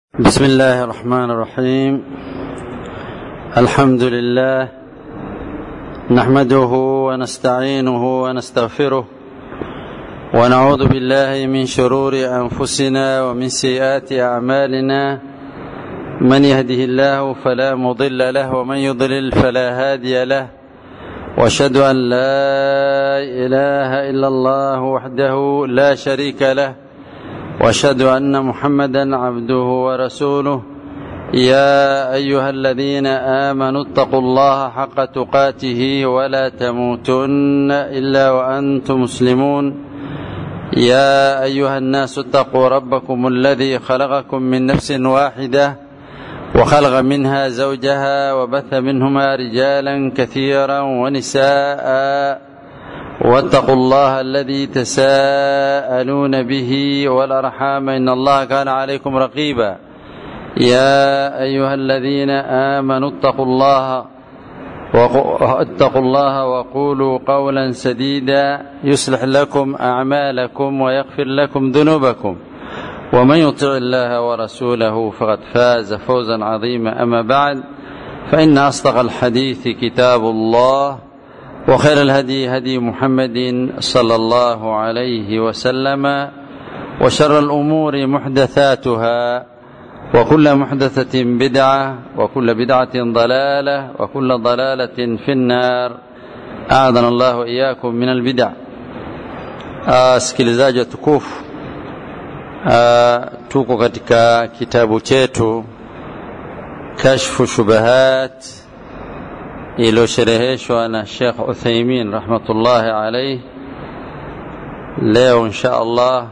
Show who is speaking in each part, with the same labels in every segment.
Speaker 1: بسم الله الرحمن الرحيم الحمد لله نحمده ونستعينه ونستغفره ونعوذ بالله من شرور انفسنا ومن سيئات اعمالنا من يهده الله فلا مضل له ومن يضلل فلا هادي له واشهد ان لا اله الا الله وحده لا شريك له واشهد ان محمدا عبده ورسوله يا ايها الذين امنوا اتقوا الله حق تقاته ولا تموتن الا وانتم مسلمون يا ايها الناس اتقوا ربكم الذي خلقكم من نفس واحده وخلق منها زوجها وبث منهما رجالا كثيرا ونساء واتقوا الله الذي تساءلون به والارحام ان الله كان عليكم رقيبا يا ايها الذين امنوا اتقوا الله اتقوا الله وقولوا قولا سديدا يصلح لكم اعمالكم ويغفر لكم ذنوبكم ومن يطع الله ورسوله فقد فاز فوزا عظيما اما بعد فان اصدق الحديث كتاب الله وخير الهدي هدي محمد صلى الله عليه وسلم وشر الامور محدثاتها وكل محدثه بدعه وكل بدعه ضلاله وكل ضلاله في النار اعاذنا الله واياكم من البدع sikilizaji watukufu tuko katika kitabu chetu kashfu shubahat iliyoshereheshwa na Sheikh Uthaymin rahmatullahi alayhi. Leo insha Allah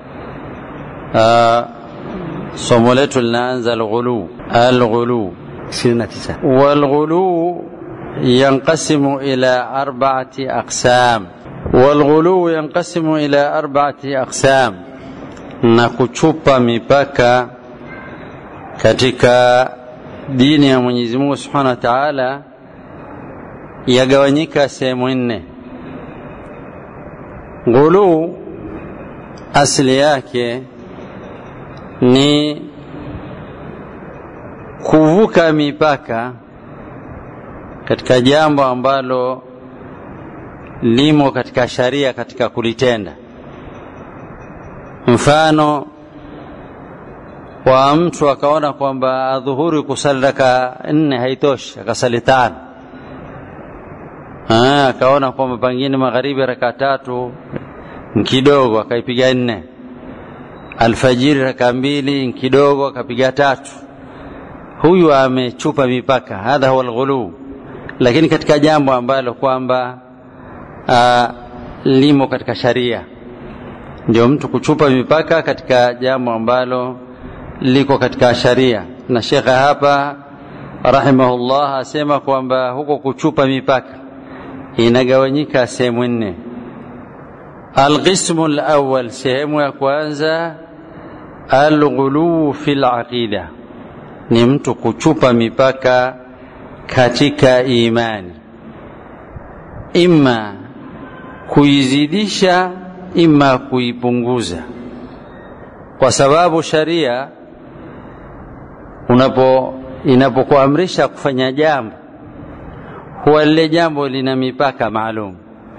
Speaker 1: somo letu linaanza alghulu. Alghulu 29 walghulu yanqasimu ila arba'ati aqsam, walghulu yanqasimu ila arba'ati aqsam, na kuchupa mipaka katika dini ya Mwenyezi Mungu Subhanahu wa Ta'ala yagawanyika sehemu nne. Ghuluu asili yake ni kuvuka mipaka katika jambo ambalo limo katika sharia katika kulitenda. Mfano wa mtu akaona kwamba adhuhuri kusali raka nne haitoshi, akasali tano akaona kwamba pengine magharibi raka tatu kidogo, akaipiga nne. Alfajiri raka mbili kidogo, akapiga tatu. Huyu amechupa mipaka, hadha huwa alghulu. Lakini katika jambo ambalo kwamba limo katika sharia, ndio mtu kuchupa mipaka katika jambo ambalo liko katika sharia. Na shekhe hapa rahimahullah asema kwamba huko kuchupa mipaka inagawanyika sehemu nne. Alqismu alawwal, sehemu ya kwanza, alghuluu fi laqida, ni mtu kuchupa mipaka katika imani, imma kuizidisha, imma kuipunguza, kwa sababu sharia unapo inapokuamrisha kufanya jambo huwa lile jambo lina mipaka maalum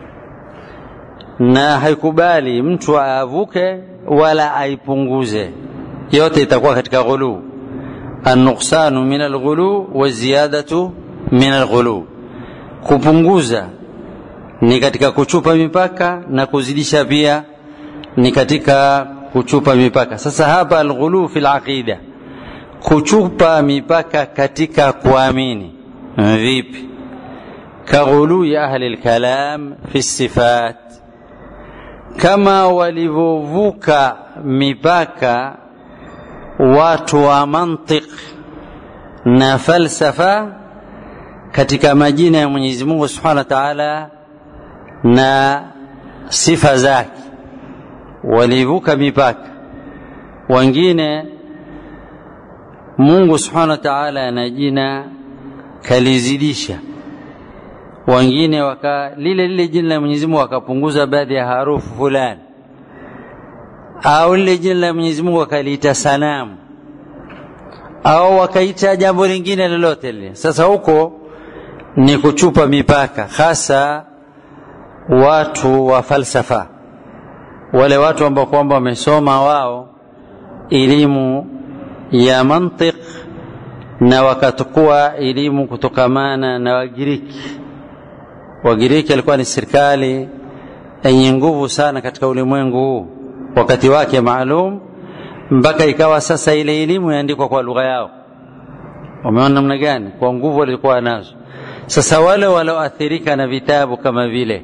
Speaker 1: na haikubali mtu aavuke wala aipunguze, yote itakuwa katika ghulu. Annuksanu min alghulu wa ziyadatu min alghulu, kupunguza ni katika kuchupa mipaka na kuzidisha pia ni katika kuchupa mipaka. Sasa hapa alghulu fi alaqida, kuchupa mipaka katika kuamini. Vipi? kaghului ahli lkalam fi sifat, kama walivyovuka mipaka watu wa mantiq na falsafa katika majina ya Mwenyezi Mungu Subhanahu wa Ta'ala na sifa zake, walivuka mipaka. Wengine Mungu Subhanahu wa Ta'ala ana jina kalizidisha wengine waka lile lile jina la Mwenyezi Mungu wakapunguza baadhi ya harufu fulani, au lile jina la Mwenyezi Mungu wakaliita sanamu au wakaita jambo lingine lolote lile sasa huko ni kuchupa mipaka hasa watu wa falsafa wale watu ambao kwamba wamesoma wao elimu ya mantiq na wakatukua elimu kutokamana na wagiriki wagiriki alikuwa ni serikali yenye nguvu sana katika ulimwengu huu wakati wake maalum mpaka ikawa sasa ile elimu yaandikwa kwa lugha yao wameona namna gani kwa nguvu walikuwa nazo sasa wale walioathirika na vitabu kama vile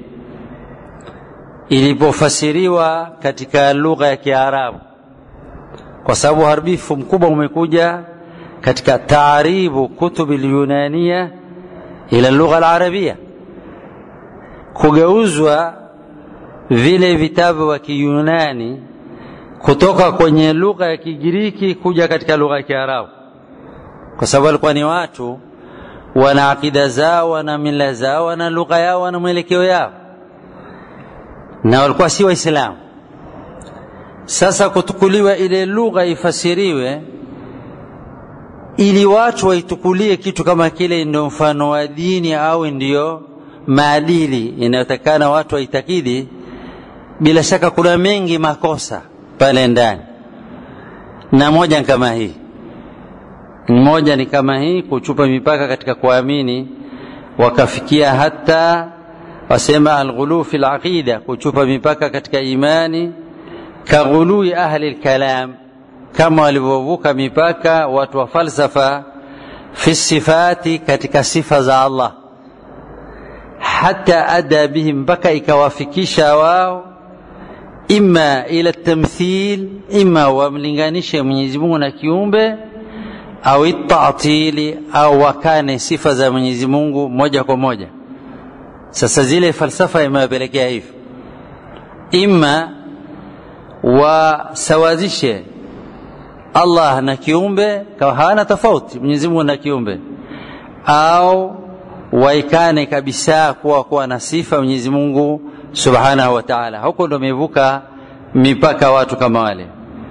Speaker 1: ilipofasiriwa katika lugha ya kiarabu kwa sababu uharibifu mkubwa umekuja katika taaribu kutubi lyunania ila lugha alarabia kugeuzwa vile vitabu vya kiyunani kutoka kwenye lugha ya kigiriki kuja katika lugha ya kiarabu kwa sababu walikuwa ni watu wana akida zao wana mila zao wana lugha yao wana mwelekeo yao na walikuwa si waislamu sasa kutukuliwa ile lugha ifasiriwe ili watu waitukulie kitu kama kile ndio mfano wa dini au ndiyo maadili inayotakana watu waitakidi bila shaka kuna mengi makosa pale ndani na moja ni kama hii moja ni kama hii kuchupa mipaka katika kuamini wakafikia hata wasema alghulu fi laqida kuchupa mipaka katika imani kaghului ahli lkalam kama walivyovuka mipaka watu wa falsafa fi sifati katika sifa za allah hata ada bihim mpaka ikawafikisha wao ima ila tamthil ima wamlinganishe mwenyezi mungu na kiumbe au itatili au wakane sifa za mwenyezi mungu moja kwa moja sasa zile falsafa imewapelekea hivyo ima wasawazishe allah na kiumbe kama hawana tofauti mwenyezi mungu na kiumbe au waikane kabisa kuwa kuwa na sifa mwenyezi mungu subhanahu wa taala huko ndo wamevuka mipaka watu kama wale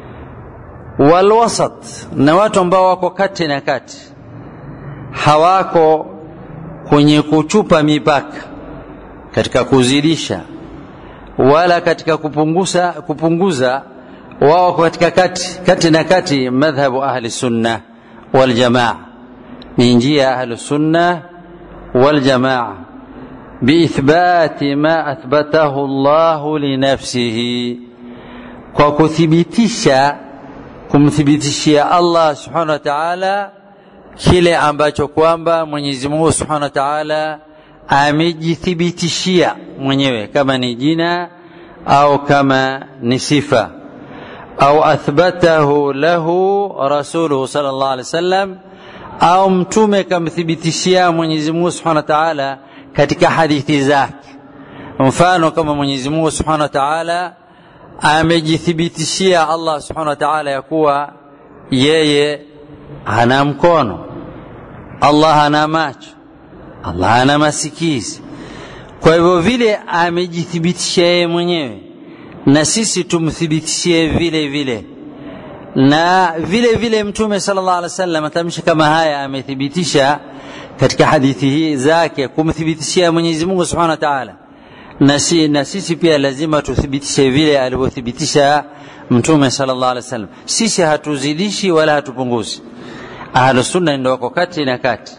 Speaker 1: walwasat na watu ambao wako kati na kati hawako kwenye kuchupa mipaka katika kuzidisha wala katika kupunguza, kupunguza wao katika kati, kati na kati madhhabu ahli sunna waljamaa ni njia ahli sunna waljamaa biithbati ma athbatahu llahu linafsihi kwa kuthibitisha kumthibitishia allah subhanahu wa taala kile ambacho kwamba mwenyezi mungu subhanahu wa taala amejithibitishia mwenyewe kama ni jina au kama ni sifa au athbatahu lahu rasuluhu sal llah alih wasallam au mtume kamthibitishia mwenyezi mungu subhanahu wa taala katika hadithi zake mfano kama mwenyezi mungu subhanahu wa taala amejithibitishia allah subhanahu wa taala ya kuwa yeye hana mkono allah hana macho allah hana masikizi kwa hivyo vile amejithibitishia yeye mwenyewe na sisi tumthibitishie vile vile na vile vile mtume sala llah alih wa sallam matamshi kama haya amethibitisha katika hadithi hii zake kumthibitishia mwenyezi mungu subhanahu wa taala na, si, na sisi pia lazima tuthibitishe vile alivyothibitisha mtume sala llah alih wa sallam sisi hatuzidishi wala hatupunguzi ahlusunna ndo wako kati na kati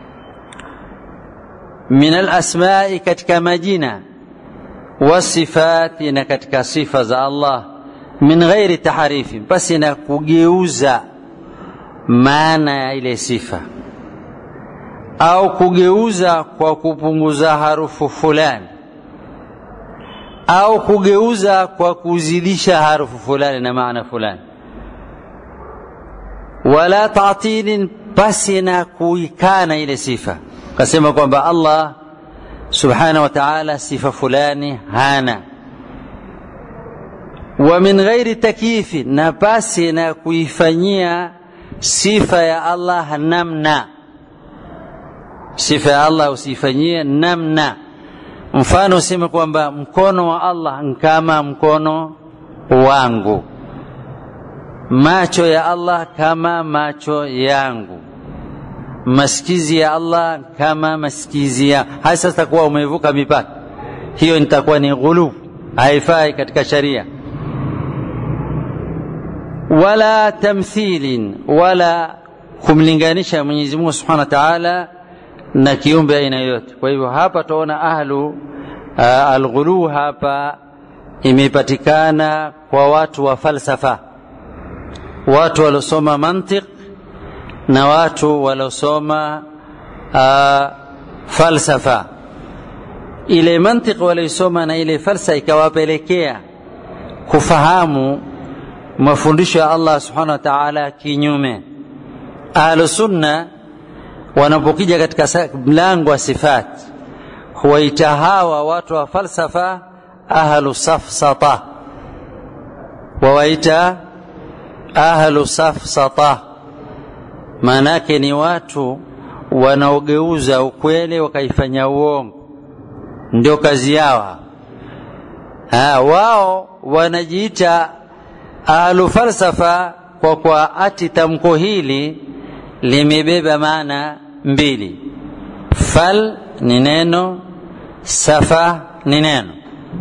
Speaker 1: min alasmai katika majina wasifati na katika sifa za allah min ghairi taharifi basi na kugeuza maana ya ile sifa au kugeuza kwa kupunguza harufu fulani au kugeuza kwa kuzidisha harufu fulani na maana fulani wala tatilin basi na kuikana ile sifa kasema kwamba allah subhanahu wa taala sifa fulani hana wa min ghairi takyifi na basi na kuifanyia sifa ya allah namna sifa ya allah usiifanyie namna mfano useme kwamba mkono wa allah nkama mkono wangu macho ya Allah kama macho yangu masikizi ya Allah kama masikizi ya haya sasa takuwa umevuka mipaka hiyo nitakuwa ni ghulub haifai katika sharia wala tamthilin wala kumlinganisha Mwenyezi Mungu Subhanahu wa Ta'ala na kiumbe aina yote kwa hivyo hapa tuona ahlu uh, alghulu hapa imepatikana kwa watu wa falsafa watu waliosoma mantiq na watu waliosoma uh, falsafa ile mantiq waliosoma na ile falsa ikawapelekea kufahamu mafundisho ya Allah subhanahu wa ta'ala kinyume ahlu sunna wanapokija katika mlango wa sifat huwaita hawa watu wa falsafa ahlu safsata wawaita ahlu safsata maana yake ni watu wanaogeuza ukweli wakaifanya uongo ndio kazi yao ha, wao wanajiita ahlu falsafa kwa kwa ati tamko hili limebeba maana mbili fal ni neno safa ni neno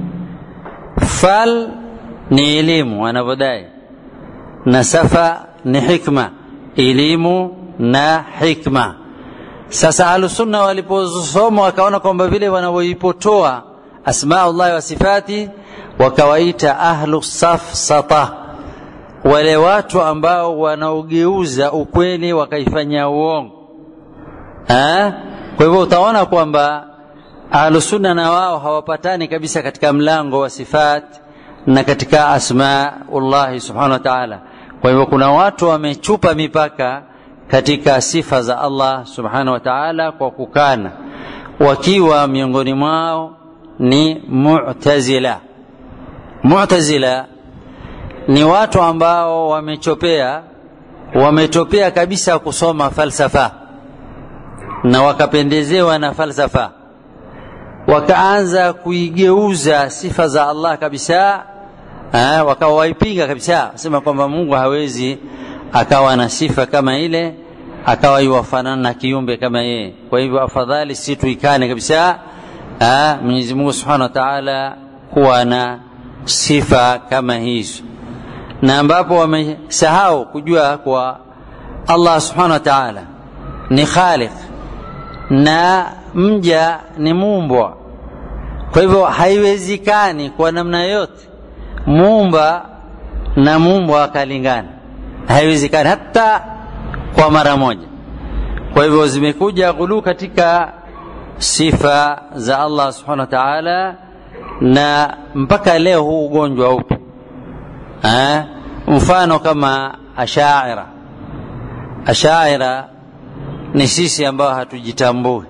Speaker 1: fal ni elimu wanavyodai na safa ni hikma elimu na hikma sasa ahlusunna waliposoma wakaona kwamba vile wanavyoipotoa asmaullahi wa sifati wakawaita ahlu safsata wale watu ambao wanaogeuza ukweli wakaifanya uongo ha? kwa hivyo utaona kwamba ahlusunna na wao hawapatani kabisa katika mlango wa sifat na katika asmaullahi subhanahu wa taala kwa hivyo kuna watu wamechupa mipaka katika sifa za allah subhanahu wa taala kwa kukana wakiwa miongoni mwao ni mutazila mutazila ni watu ambao wamechopea wametopea kabisa kusoma falsafa na wakapendezewa na falsafa wakaanza kuigeuza sifa za Allah kabisa wakawa waipinga kabisa sema kwamba Mungu hawezi akawa na sifa kama ile akawa iwafanana na kiumbe kama yeye kwa hivyo afadhali si tuikane kabisa Mwenyezi Mungu Subhanahu wa Ta'ala kuwa na sifa kama hizo na ambapo wamesahau kujua kwa Allah subhanahu wa ta'ala ni khaliq na mja ni muumbwa kwa hivyo haiwezekani kwa namna yote muumba na muumbwa akalingana haiwezekani hata kwa mara moja kwa hivyo zimekuja ghulu katika sifa za Allah subhanahu wa ta'ala na mpaka leo huu ugonjwa upo eh? mfano kama ashaira ashaira ni sisi ambao hatujitambui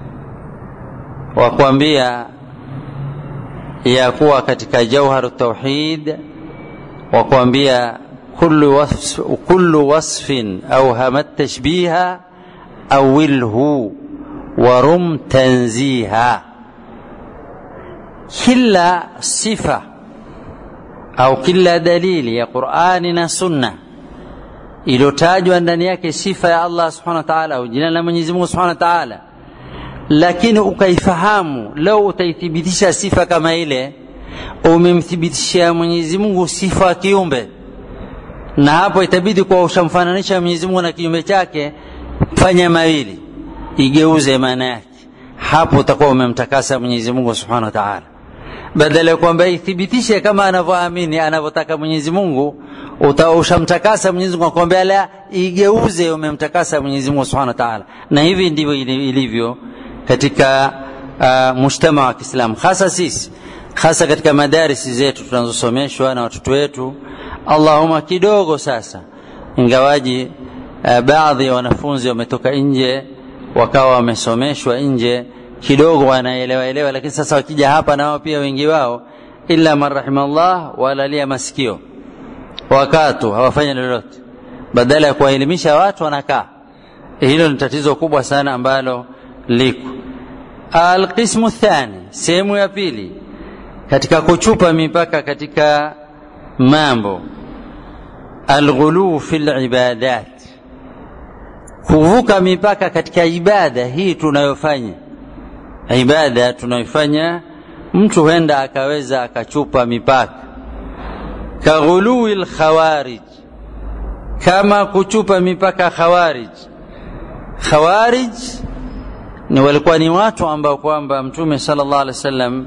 Speaker 1: wakuambia ya kuwa katika jauharu tauhid wakuambia kullu, wasf, kullu wasfin auhamat tashbiha awilhu warum tanziha kila sifa au kila dalili ya Qur'ani na Sunna iliyotajwa ndani yake sifa ya Allah subhanahu wa ta'ala au jina la Mwenyezi Mungu subhanahu wa ta'ala, lakini ukaifahamu, leo utaithibitisha sifa kama ile, umemthibitishia Mwenyezi Mungu sifa ya kiumbe, na hapo itabidi kwa ushamfananisha Mwenyezi Mungu na kiumbe chake, fanya mawili, igeuze maana yake, hapo utakuwa umemtakasa Mwenyezi Mungu subhanahu wa ta'ala badala ya kwamba ithibitishe kama anavyoamini anavyotaka Mwenyezi Mungu, ushamtakasa Mwenyezi Mungu akwambia la igeuze, umemtakasa Mwenyezi Mungu Subhanahu wa Ta'ala. Na hivi ndivyo ilivyo katika uh, mujtama wa Kiislamu, hasa sisi, hasa katika madarisi zetu tunazosomeshwa na watoto wetu. Allahumma kidogo sasa, ingawaji uh, baadhi ya wanafunzi wametoka nje wakawa wamesomeshwa nje kidogo wanaelewa elewa, lakini sasa wakija hapa nao pia wengi wao illa man rahimallah walalia masikio wakatu hawafanyi lolote, badala ya kuwaelimisha watu wanakaa. Hilo ni tatizo kubwa sana ambalo liko. Alqismu thani, sehemu ya pili katika kuchupa mipaka katika mambo alghuluu fi libadat kuvuka mipaka katika ibada hii tunayofanya ibada tunayofanya mtu huenda akaweza akachupa mipaka kaghului lkhawarij kama kuchupa mipaka khawarij khawarij ni walikuwa ni watu ambao kwamba mtume sallallahu alaihi wasallam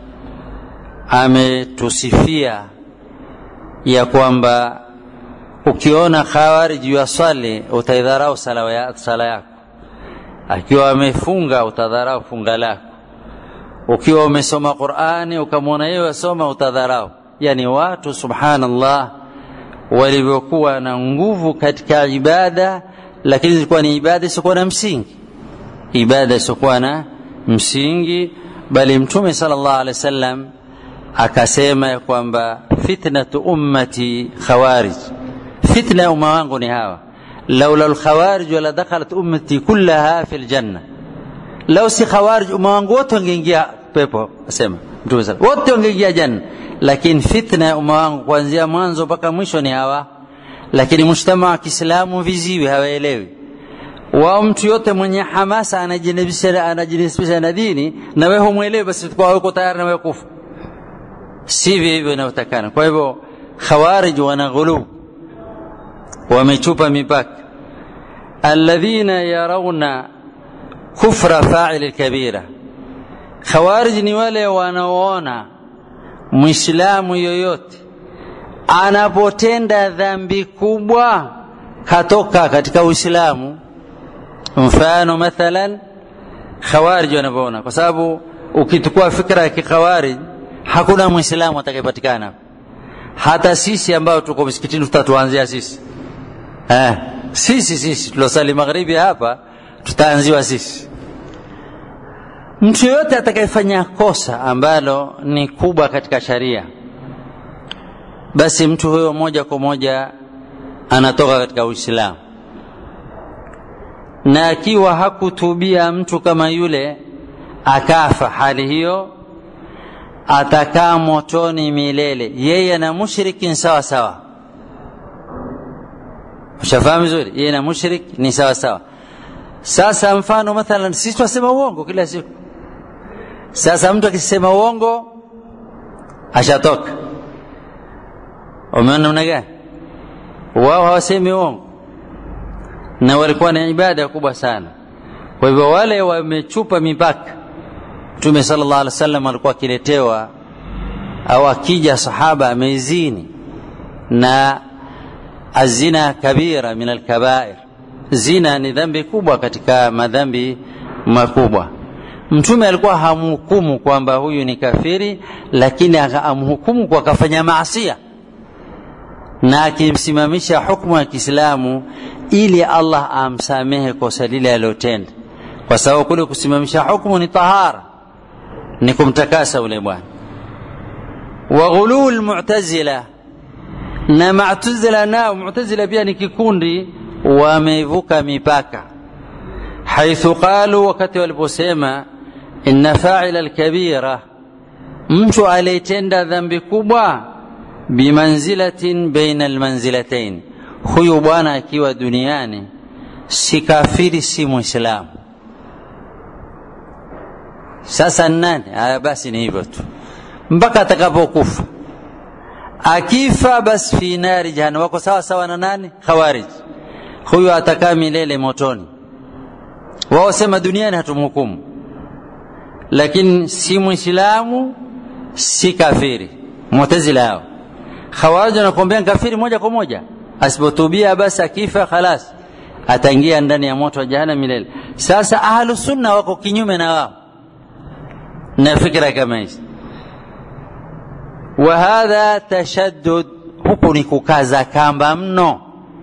Speaker 1: ametusifia ya kwamba ukiona khawarij yasali utaidharau sala ya, sala yako akiwa amefunga utadharau funga lako ukiwa umesoma qurani ukamwona yeye wasoma utadharau yani watu subhanallah walivyokuwa na nguvu katika ibada lakini zilikuwa ni ibada isiokuwa na msingi ibada isiokuwa na msingi bali mtume sallallahu alaihi wasallam akasema ya kwamba fitnatu ummati khawarij fitna ya umma wangu ni hawa laula lkhawarij wala dakhalat ummati kullaha fi ljanna lau si khawarij umma wangu wote wangeingia pepo asema mtume sala wote wangeingia janna lakini fitna ya umma wangu kuanzia mwanzo mpaka mwisho ni hawa lakini mujtama wa kiislamu viziwi hawaelewi wao mtu yote mwenye hamasa anajinasibisha na dini na wewe humwelewi basi kwa uko tayari na wewe kufa sivyo hivyo inavyotakana kwa hivyo khawarij wana ghulub wamechupa mipaka alladhina yarawna kufra fa'il kabira khawarij ni wale wanaoona muislamu yoyote anapotenda dhambi kubwa katoka katika uislamu mfano mathalan khawarij wanavyoona kwa sababu ukichukua fikra ya kikhawarij hakuna mwislamu atakayepatikana hata sisi ambao tuko msikitini tutatuanzia sisi eh, sisi sisi tuliosali magharibi hapa tutaanziwa sisi mtu yoyote atakayefanya kosa ambalo ni kubwa katika sharia basi mtu huyo moja kwa moja anatoka katika uislamu na akiwa hakutubia mtu kama yule akafa hali hiyo atakaa motoni milele yeye na mushrik sawa sawa ushafahamu vizuri yeye na mushrik ni sawa sawa sasa mfano mathalan sisi twasema uongo kila siku sasa mtu akisema uongo ashatoka umeona namna gani wao hawasemi uongo na walikuwa na ibada kubwa sana kwa hivyo wale wamechupa mipaka mtume sallallahu alaihi wasallam alikuwa akiletewa au akija sahaba amezini na azina kabira min alkabair zina ni dhambi kubwa katika madhambi makubwa mtume alikuwa hamhukumu kwamba huyu ni kafiri lakini amhukumu kwa kafanya maasia na akimsimamisha hukmu ya kiislamu ili allah amsamehe kosa lile aliyotenda kwa sababu kule kusimamisha hukmu ni tahara ni kumtakasa ule bwana wa ghuluu lmutazila na matuzila nao mutazila pia ni kikundi wamevuka mipaka haithu qalu wakati waliposema inna faila lkabira mtu aliyetenda dhambi kubwa bimanzilatin baina almanzilatain huyu bwana akiwa duniani si kafiri si mwislamu sasa nani aya basi ni hivyo tu mpaka atakapokufa akifa basi fi nari jahannam wako sawa sawa na nani khawarij huyu atakaa milele motoni wao sema duniani hatumhukumu lakini si mwislamu si kafiri mutazila hao khawarij wanakuambia kafiri moja kwa moja asipotubia basi akifa khalas ataingia ndani ya moto wa jahannam milele sasa ahlu sunna wako kinyume na wao na fikra kama hizi wa hadha tashaddud huku ni kukaza kamba mno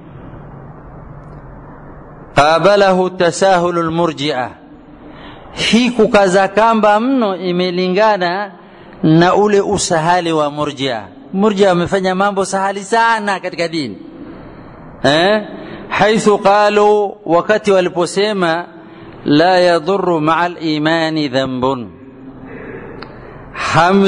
Speaker 1: qabalahu tasahulu lmurjia hii kukaza kamba mno imelingana na ule usahali wa murjia murjia wamefanya mambo sahali sana katika dini eh? haithu qalu wakati waliposema la yadhuru maa limani dhambun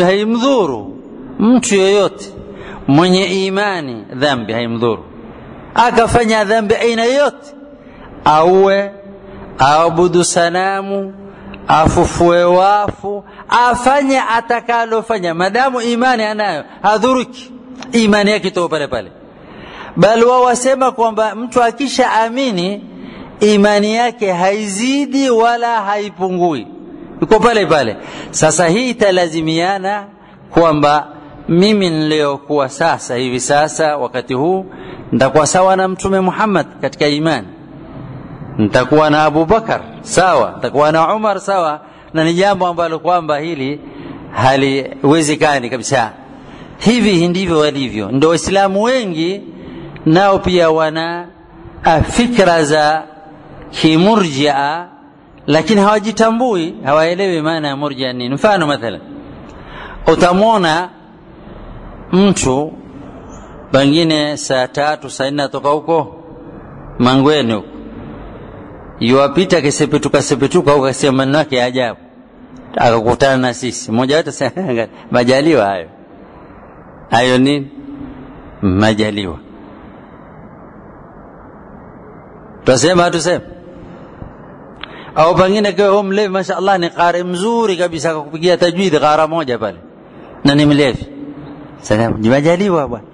Speaker 1: haimdhuru mtu yoyote mwenye imani dhambi haimdhuru akafanya dhambi aina yote auwe aabudu sanamu afufue wafu afanye atakalofanya madamu imani anayo hadhuruki imani yake itoka pale pale bali wao wasema kwamba mtu akisha amini imani yake haizidi wala haipungui iko pale pale sasa hii italazimiana kwamba mimi niliyokuwa sasa hivi sasa wakati huu nitakuwa sawa na mtume Muhammad katika imani nitakuwa na Abu Bakar sawa nitakuwa na Umar sawa na ni jambo ambalo kwamba hili haliwezekani kabisa hivi ndivyo walivyo ndio waislamu wengi nao pia wana fikra za kimurjia lakini hawajitambui hawaelewi maana ya murjia nini mfano mathalan utamwona mtu pengine saa tatu saa nne atoka huko mangweni huko yuwapita akisepetuka sepetuka huko akasema maneno yake ya ajabu akakutana na sisi mmoja wetu majaliwa hayo hayo nini majaliwa twasema hatusema au pengine kiwa huo mlevi mashaallah ni qari mzuri kabisa akakupigia tajwidi qara moja pale na ni mlevi salamu ni majaliwa bwana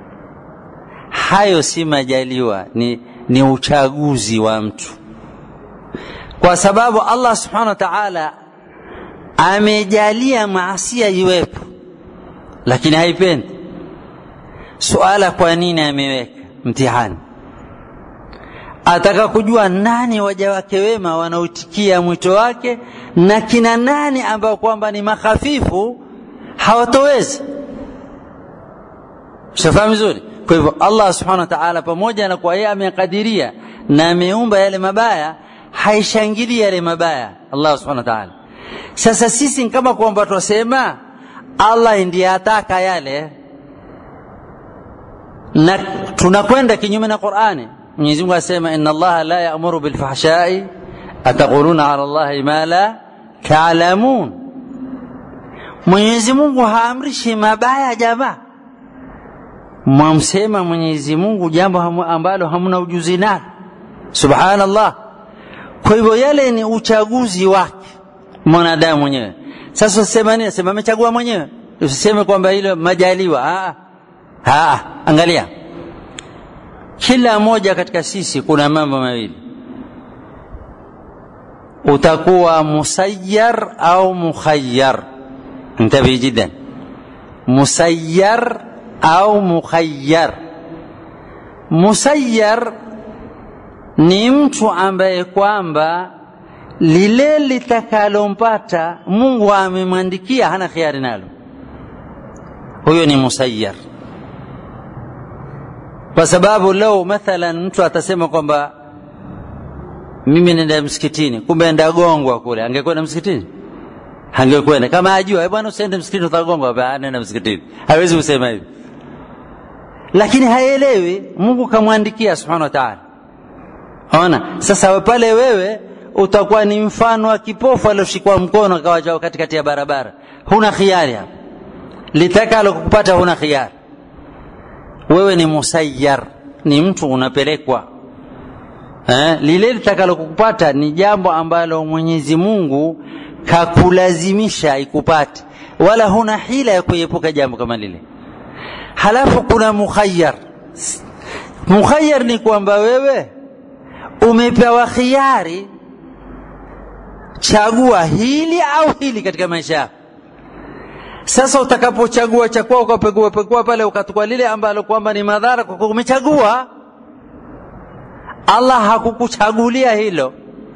Speaker 1: hayo si majaliwa ni, ni uchaguzi wa mtu kwa sababu allah subhanahu wa taala amejalia maasia iwepo lakini haipendi suala kwa nini ameweka mtihani ataka kujua nani waja wake wema wanaoitikia mwito wake na kina nani ambao kwamba ni makhafifu hawatowezi shafahamu vizuri kwa hivyo allah subhanahu wa taala pamoja na kwa yeye amekadiria na ameumba yale mabaya haishangili yale mabaya allah subhanahu wa taala sasa sisi kama kwamba twasema allah ndiye ataka yale na tunakwenda kinyume na qurani mwenyezi mungu asema inna allaha la yamuru bilfahshai ataquluna ala llahi ma la taalamun mwenyezi mungu haamrishi mabaya jamaa mwamsema mwenyezi mungu jambo ambalo hamna ujuzi nalo subhanallah kwa hivyo yale ni uchaguzi wake mwanadamu mwenyewe sasa usema nini sema amechagua mwenyewe usiseme kwamba hilo majaliwa Aa. Aa. angalia kila moja katika sisi kuna mambo mawili utakuwa musayyar au mukhayyar انتبه جدا مسير au mukhayyar musayyar ni mtu ambaye kwamba lile litakalompata mungu amemwandikia hana khiari nalo huyo ni musayyar kwa sababu leo mathalan mtu atasema kwamba mimi nenda msikitini kumbe enda gongwa kule angekwenda msikitini angekwenda kama ajua bwana usiende msikitini utagongwa nenda msikitini hawezi kusema hivi lakini haelewi mungu kamwandikia subhanahu wa taala ona sasa pale wewe utakuwa ni mfano wa kipofu alioshikwa mkono akawacha katikati ya barabara huna khiari hapo litakalo kukupata huna khiari wewe ni musayyar ni mtu unapelekwa eh, lile litakalo kukupata ni jambo ambalo mwenyezi mungu kakulazimisha ikupate wala huna hila ya kuepuka jambo kama lile halafu kuna mukhayyar mukhayyar ni kwamba wewe umepewa khiari chagua hili au hili katika maisha yako sasa utakapochagua cha kwao ukapekua pekua pale ukatukua lile ambalo kwamba ni madhara kwa umechagua allah hakukuchagulia hilo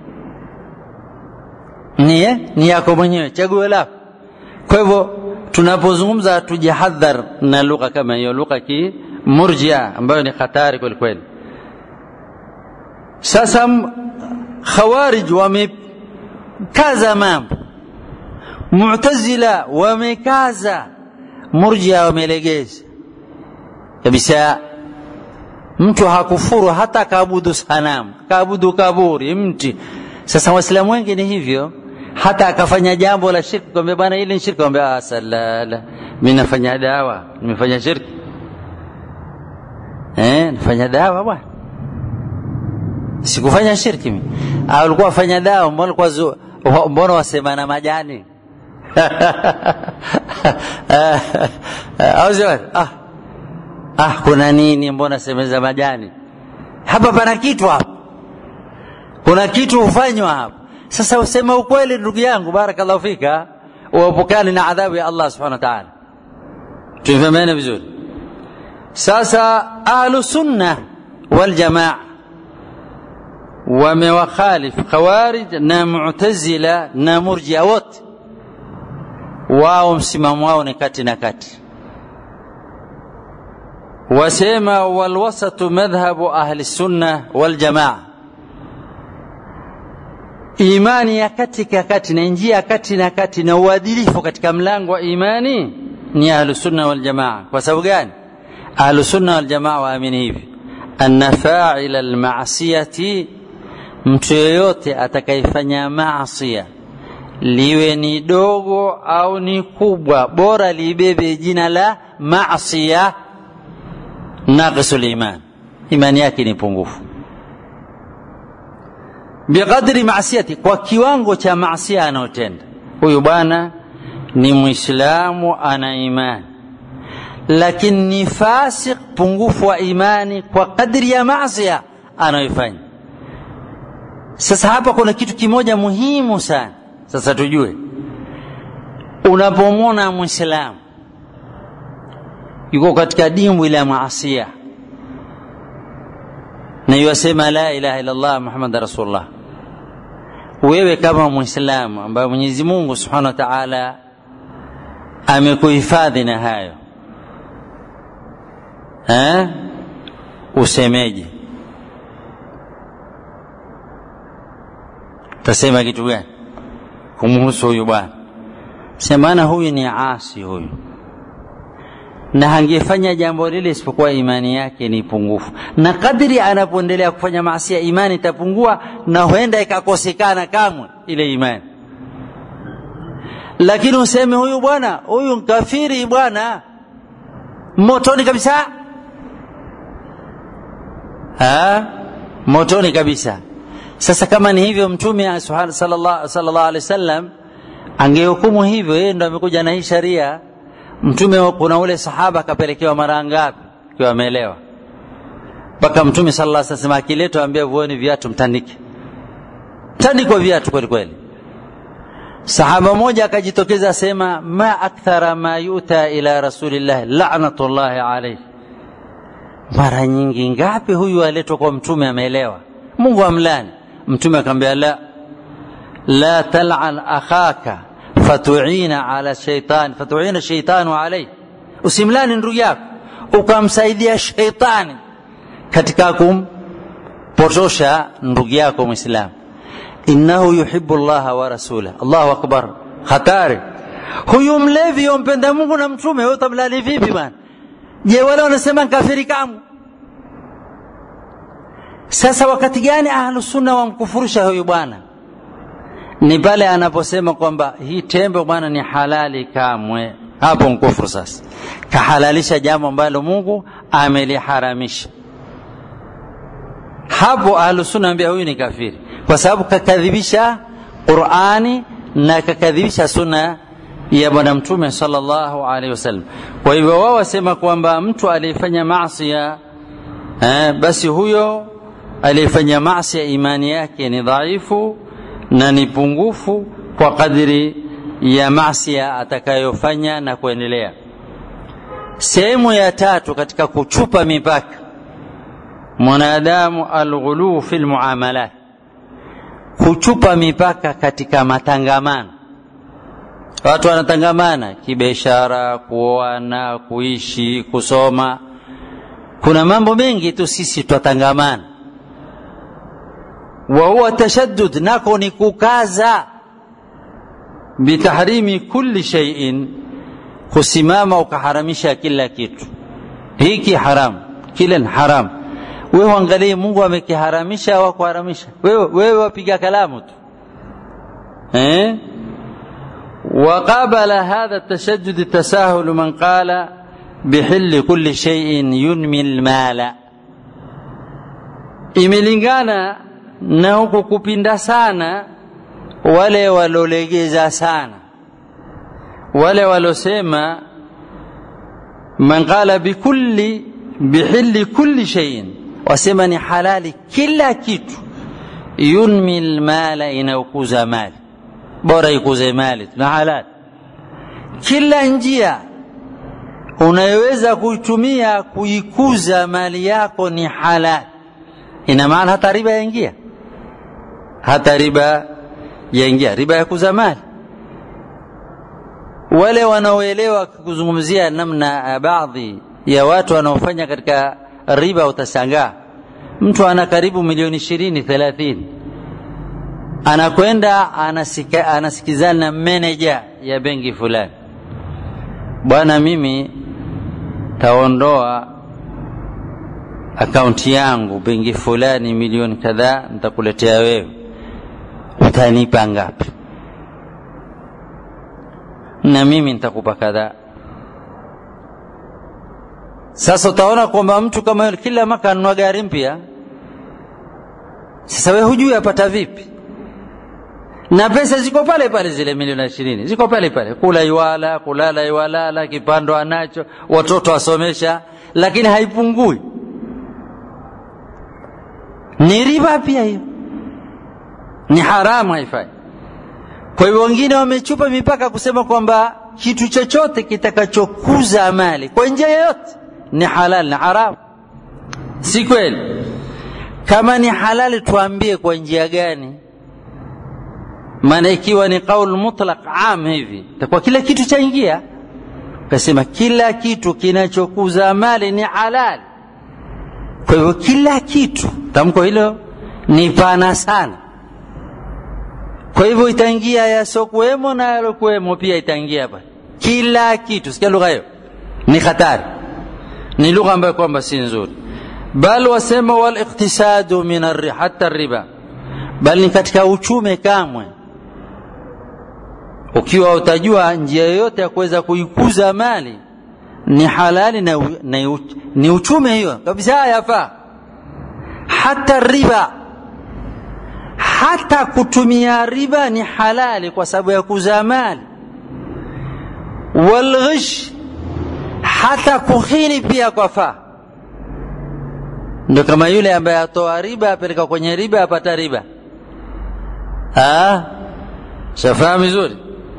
Speaker 1: niye ni yako mwenyewe chaguo lako kwa hivyo tunapozungumza tujihadhar na lugha kama hiyo lugha ki murjia ambayo ni hatari kwelikweli sasa khawarij wamekaza mambo mutazila wamekaza murjia wamelegeza kabisa mtu hakufuru hata kaabudu sanamu kaabudu kaburi mti sasa waislamu wengi ni hivyo hata akafanya jambo la shirki kwambia bwana hili ni shirki kwambia salala mi nafanya dawa nimefanya shirki eh, nafanya dawa bwana sikufanya shirki mimi au ulikuwa fanya dawa mbona ulikuwa zu, mbona wasema na majani au sio ah ah kuna nini mbona semeza majani hapa pana kitu hapa kuna kitu hufanywa hapa sasa usema ukweli ndugu yangu barakallahu fika uepukane na adhabu ya Allah subhanahu wa ta'ala tumefahamiana vizuri sasa ahlu sunna wal jamaa wamewakhalif khawarij na mu'tazila na murjia wote wao msimamo wao ni kati na kati wasema walwasatu madhhabu ahli sunna wal jamaa imani ya kati ya kati na njia ya kati na kati na uadilifu katika mlango wa imani ni ahlu sunna wal jamaa kwa sababu gani ahlu sunna wal jamaa waamini hivi anna fa'ila al ma'siyati mtu yeyote atakayefanya maasia liwe ni dogo au ni kubwa bora libebe jina la maasia naqisul iman imani yake ni pungufu biqadri maasiyati kwa kiwango cha maasia anayotenda huyu bwana ni mwislamu ana imani lakini ni fasik pungufu wa imani kwa kadri ya maasia anayoifanya sasa hapa kuna kitu kimoja muhimu sana sasa tujue unapomwona mwislamu yuko katika dimbwi la maasia na yuwasema la ilaha illallah muhammad rasulullah wewe kama mwislamu ambaye mwenyezi mungu subhanahu wa taala amekuhifadhi na hayo ha? usemeje tasema kitu gani kumhusu huyu bwana semana huyu ni asi huyu na hangefanya jambo lile isipokuwa imani yake ni pungufu na kadri anapoendelea kufanya maasia imani itapungua na huenda ikakosekana kamwe ile imani lakini useme huyu bwana huyu mkafiri bwana motoni kabisa ha? motoni kabisa sasa kama ni hivyo mtume sallallahu alaihi wasallam angehukumu hivyo yeye ndo amekuja na hii sharia mtume kuna ule sahaba akapelekewa mara ngapi akiwa ameelewa mpaka mtume sallallahu alaihi wasallam akiletwa ambia vuoni viatu mtandike mtandikwa viatu kweli kweli sahaba moja akajitokeza asema ma akthara ma yuta ila rasulillah la'natullahi alayhi mara nyingi ngapi huyu aletwa kwa mtume ameelewa mungu amlani mtume akamwambia la la tal'an akhaka fatuina ala shaitan fatuina shaitanu alayhi usimlani ndugu yako ukamsaidia shaitani katika kumpotosha ndugu yako mwislamu innahu yuhibbu llaha wa rasulah allahu akbar hatari huyu mlevi yompenda mungu na mtume wewe utamlani vipi bwana je wale wanasema kafiri kamu sasa wakati gani ahlusunna wamkufurusha huyu bwana ni pale anaposema kwamba hii tembe bwana ni halali kamwe hapo mkufuru sasa kahalalisha jambo ambalo mungu ameliharamisha hapo ahlusunna ambia huyu ni kafiri kwa sababu kakadhibisha qurani na kakadhibisha sunna ya bwana mtume sallallahu alaihi wasallam kwa hivyo wao wasema kwamba mtu aliyefanya masia eh, basi huyo aliyefanya masia imani yake ni dhaifu na ni pungufu kwa kadri ya masia atakayofanya na kuendelea sehemu ya tatu katika kuchupa mipaka mwanadamu alghuluu fi lmuamalat kuchupa mipaka katika matangamano watu wanatangamana kibiashara kuoana kuishi kusoma kuna mambo mengi tu sisi twatangamana wa huwa tashaddud nako ni kukaza bitahrimi kulli shay'in kusimama ukaharamisha kila kitu hiki haramu kile ni haramu wewe angalie mungu amekiharamisha au kuharamisha wewe wewe wapiga kalamu tu eh وقابل هذا التشدد التساهل من قال بحل كل شيء ينمي المال imelingana na huku kupinda sana wale walolegeza sana wale walosema man qala bikulli bihilli kulli shay'in wasema ni halali kila kitu yunmi lmala inayokuza mali bora ikuze mali na halali kila njia unayoweza kuitumia kuikuza mali yako ni halali ina maana hata riba yaingia hata riba yaingia riba ya kuza mali wale wanaoelewa kuzungumzia namna baadhi ya watu wanaofanya katika riba utashangaa mtu ana karibu milioni ishirini thelathini anakwenda anasika, anasikizana na meneja ya benki fulani bwana mimi taondoa akaunti yangu benki fulani milioni kadhaa nitakuletea wewe utanipa ngapi na mimi nitakupa kadhaa sasa utaona kwamba mtu kama yule kila maka anunua gari mpya sasa we hujui apata vipi na pesa ziko pale pale zile milioni ishirini ziko pale pale kula iwala kulala iwalala kipando anacho watoto wasomesha lakini haipungui ni riba pia hiyo ni haramu haifai kwa hivyo wengine wamechupa mipaka kusema kwamba kitu chochote kitakachokuza mali kwa njia yoyote ni halali na haramu si kweli kama ni halali tuambie kwa njia gani maana ikiwa ni qaul mutlaq am hivi takuwa kila kitu chaingia kasema kila kitu kinachokuza mali ni halali kwa hivyo kila kitu tamko hilo ni pana sana kwa hivyo itaingia yasokuwemo na yalokuwemo pia itaingia hapa kila kitu sikia lugha hiyo ni hatari ni lugha ambayo kwamba si nzuri bal wasema waliktisadu min hata riba bal ni katika uchume kamwe ukiwa utajua njia yoyote ya kuweza kuikuza mali ni halali na, na ni uchume hiyo kabisa yafaa hata riba hata kutumia riba ni halali kwa sababu ya kuzaa mali walghish hata kuhini pia kwa faa ndio kama yule ambaye atoa riba apeleka kwenye riba apata riba shafahamu vizuri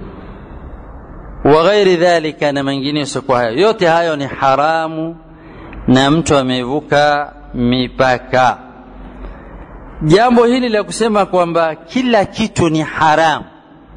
Speaker 1: wa ghairi dhalika na mengine yasiokuwa hayo yote hayo ni haramu na mtu amevuka mipaka jambo hili la kusema kwamba kila kitu ni haramu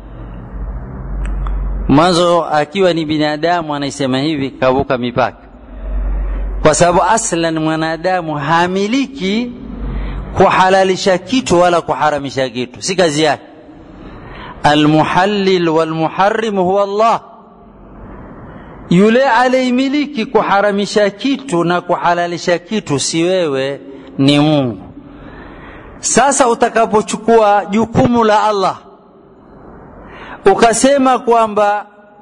Speaker 1: mwanzo akiwa ni binadamu anaisema hivi kavuka mipaka kwa sababu aslan mwanadamu hamiliki kuhalalisha kitu wala kuharamisha kitu si kazi yake almuhallil walmuharrim huwa Allah yule aliyemiliki kuharamisha kitu na kuhalalisha kitu si wewe ni Mungu sasa utakapochukua jukumu la Allah ukasema kwamba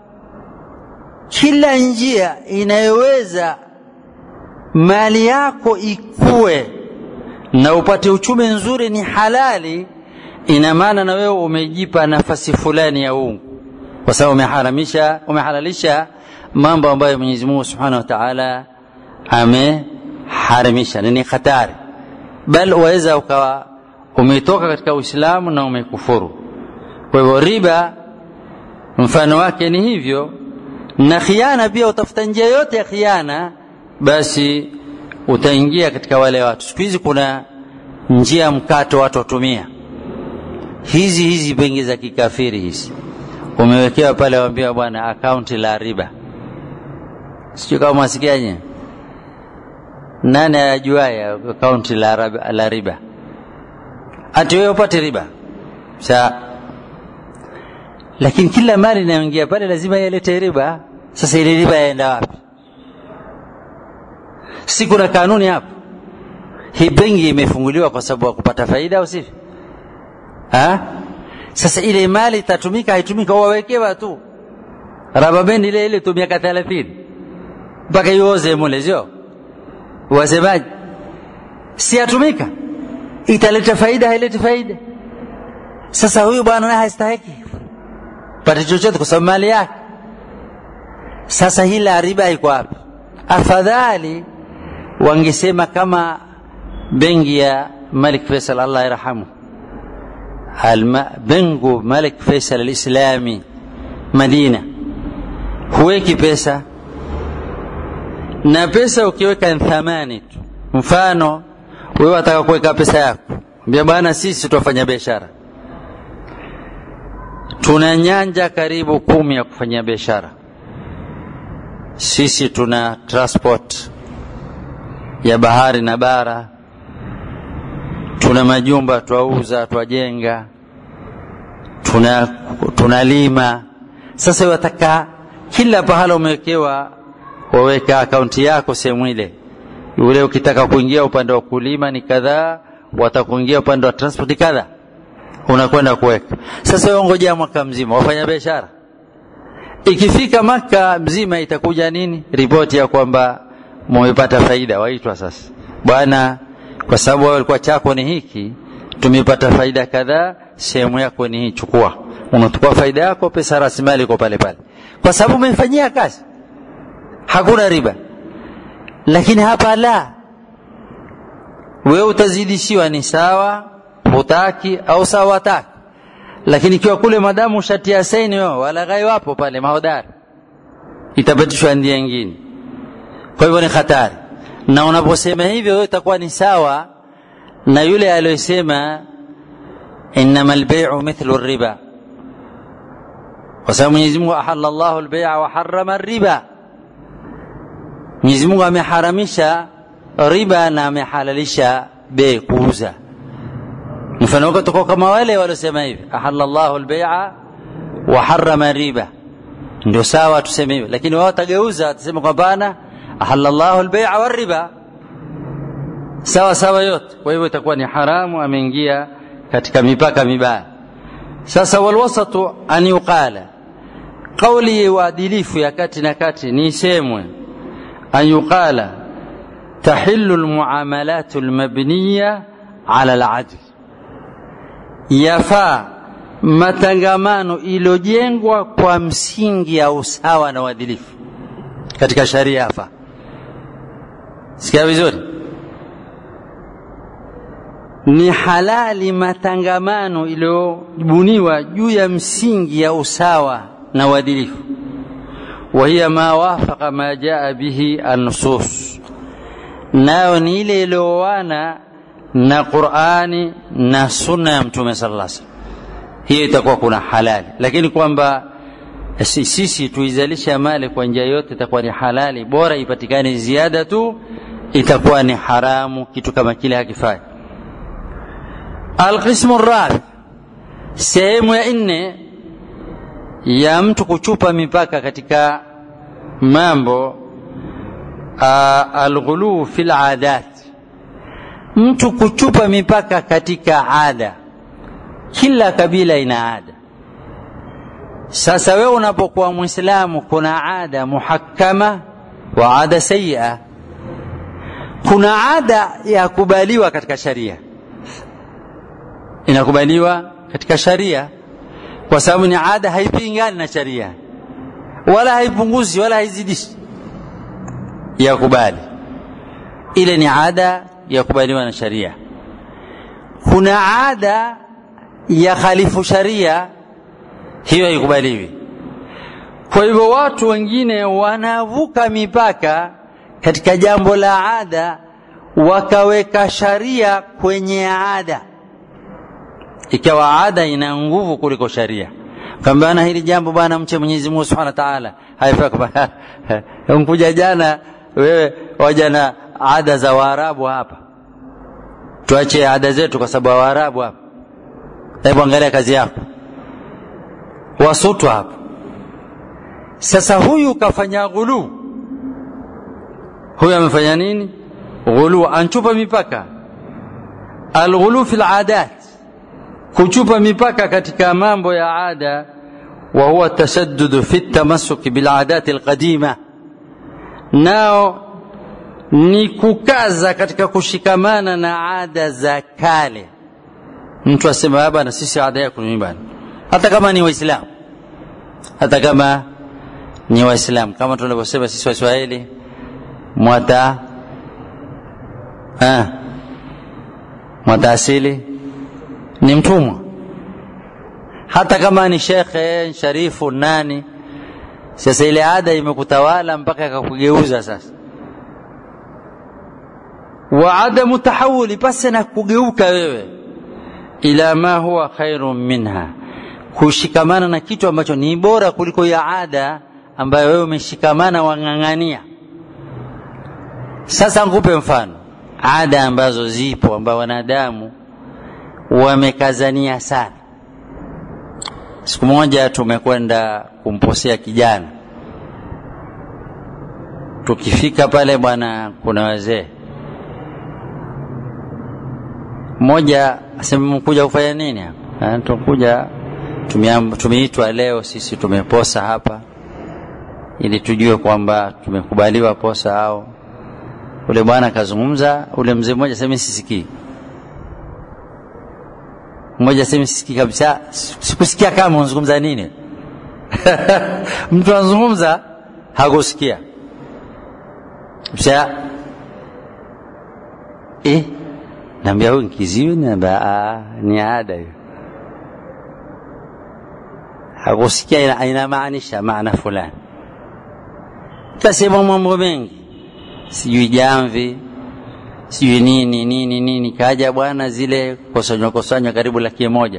Speaker 1: kila njia inayoweza mali yako ikue na upate uchumi nzuri ni halali ina maana na wewe umejipa nafasi fulani ya uungu kwa sababu umeharamisha umehalalisha mambo ambayo Mwenyezi Mungu Subhanahu wa Ta'ala ameharamisha ni hatari bal waweza ukawa umetoka katika Uislamu na umekufuru kwa hivyo riba mfano wake ni hivyo na khiana pia utafuta njia yote ya khiana basi utaingia katika wale watu siku hizi kuna njia mkato watu watumia hizi hizi benki za kikafiri hizi umewekewa pale waambia bwana akaunti la riba sijui kama mwasikiaje nani ajuaye akaunti la, la riba ati wewe upate riba sa lakini kila mali inayoingia pale lazima yalete riba sasa ile riba yaenda wapi si kuna kanuni hapo hii benki imefunguliwa kwa sababu ya kupata faida au sivyo sasa ile mali itatumika haitumika wawekewa tu rababendi ile ile tu miaka thelathini mpaka ioze mule sio wasemaji si yatumika italeta faida haileti faida sasa huyu bwana naye hastahiki pate chochote kwa sababu mali yake sasa hii la riba iko wapi afadhali wangesema kama benki ya malik faisal allah yarhamu bengu malik faisal alislami madina huweki pesa na pesa ukiweka ni thamani tu mfano wewe wataka kuweka pesa yako mbia bwana sisi tutafanya biashara tuna nyanja karibu kumi ya kufanyia biashara sisi tuna transport ya bahari na bara tuna majumba twauza twajenga tuna tunalima sasa wataka kila pahala umewekewa waweka akaunti yako sehemu ile yule ukitaka kuingia upande wa kulima ni kadhaa watakuingia upande wa transport kadhaa unakwenda kuweka sasa wewe ngojea mwaka mzima wafanya biashara ikifika maka mzima itakuja nini ripoti ya kwamba mumepata faida waitwa sasa bwana kwa sababu wewe ulikuwa chako ni hiki tumepata faida kadhaa sehemu yako ni hii chukua unachukua faida yako pesa rasilimali iko pale pale kwa sababu umeifanyia kazi hakuna riba lakini hapa la wewe utazidishiwa ni sawa hutaki au sawa wataki lakini ikiwa kule madamu shatia saini wao walaghai wapo pale mahodari itapitishwa ndia nyingine kwa hivyo ni hatari na unaposema hivyo wewe itakuwa ni sawa na yule aliyosema innama albay'u mithlu riba kwa sababu Mwenyezi Mungu ahalla Allahu albay'a wa harrama riba Mwenyezi Mungu ameharamisha riba na amehalalisha bei kuuza mfano wako tuko kama wale waliosema hivi ahalla Allahu albay'a wa harrama riba ndio sawa tuseme hivyo lakini wao watageuza watasema kwamba bana ahalla Allahu albay'a wa riba sawa sawa yote kwa hivyo itakuwa ni haramu ameingia katika mipaka mibaya sasa walwasatu an yuqala kauli ya uadilifu ya kati na kati ni isemwe an yuqala tahillu almuamalat almabniya ala aladl yafaa matangamano iliyojengwa kwa msingi ya usawa na uadilifu katika sharia yafaa sikia vizuri ni halali matangamano iliyobuniwa juu ya msingi ya usawa na uadilifu wahiya ma wafaqa ma jaa bihi annusus nayo ni ile iliyooana na qurani na sunna ya mtume sala llah salam hiyo itakuwa kuna halali lakini kwamba sisi tuizalisha mali kwa njia yote itakuwa ni halali bora ipatikane ziada tu itakuwa ni haramu kitu kama kile hakifai alqismu rabi sehemu ya nne ya mtu kuchupa mipaka katika mambo alghuluu fi ladat mtu kuchupa mipaka katika ada kila kabila ina ada sasa wewe unapokuwa mwislamu kuna ada muhakkama wa ada sayia kuna ada ya kubaliwa katika sharia inakubaliwa katika sharia kwa sababu ni ada haipingani na sharia wala haipunguzi wala haizidishi ya kubali ile ni ada ya kubaliwa na sharia kuna ada ya khalifu sharia hiyo haikubaliwi kwa hivyo watu wengine wanavuka mipaka katika jambo la ada wakaweka sharia kwenye ada ikawa ada ina nguvu kuliko sharia kambana hili jambo bwana mche Mwenyezi Mungu Subhanahu wa Ta'ala haifai mkuja jana wewe waja na ada za Waarabu hapa tuache ada zetu kwa sababu Waarabu hapa hebu angalia kazi yako wasutwa hapa sasa huyu kafanya ghulu huyu amefanya nini ghulu anchupa mipaka alghulu fil adat kuchupa mipaka katika mambo ya ada wa huwa tashaddud fi tamassuki bil adat alqadima nao ni kukaza katika kushikamana na ada za kale mtu asema baba na sisi ada yetu ni bana hata kama ni waislamu hata kama ni waislamu kama tunavyosema sisi waswahili mwata ah, mwata asili ni mtumwa hata kama ni shekhe sharifu nani sasa ile ada imekutawala mpaka ikakugeuza sasa wa adamu tahawuli pasi na kugeuka wewe ila ma huwa khairun minha kushikamana na kitu ambacho ni bora kuliko ya ada ambayo wewe umeshikamana wang'ang'ania sasa nkupe mfano ada ambazo zipo ambao wanadamu wamekazania sana siku moja tumekwenda kumposea kijana tukifika pale bwana kuna wazee mmoja asema mkuja kufanya nini hapa tukuja tumeitwa leo sisi tumeposa hapa ili tujue kwamba tumekubaliwa posa au ule bwana akazungumza ule mzee mmoja sema sisikii mmoja sema sisikii kabisa sikusikia kama unazungumza nini mtu anazungumza hakusikia kisha eh naambia huyu kiziwi naambia ni ada hiyo hakusikia inamaanisha maana fulani kasema mambo mengi sijui jamvi sijui nini nini nini kaja bwana zile kosanywa kosanywa karibu laki moja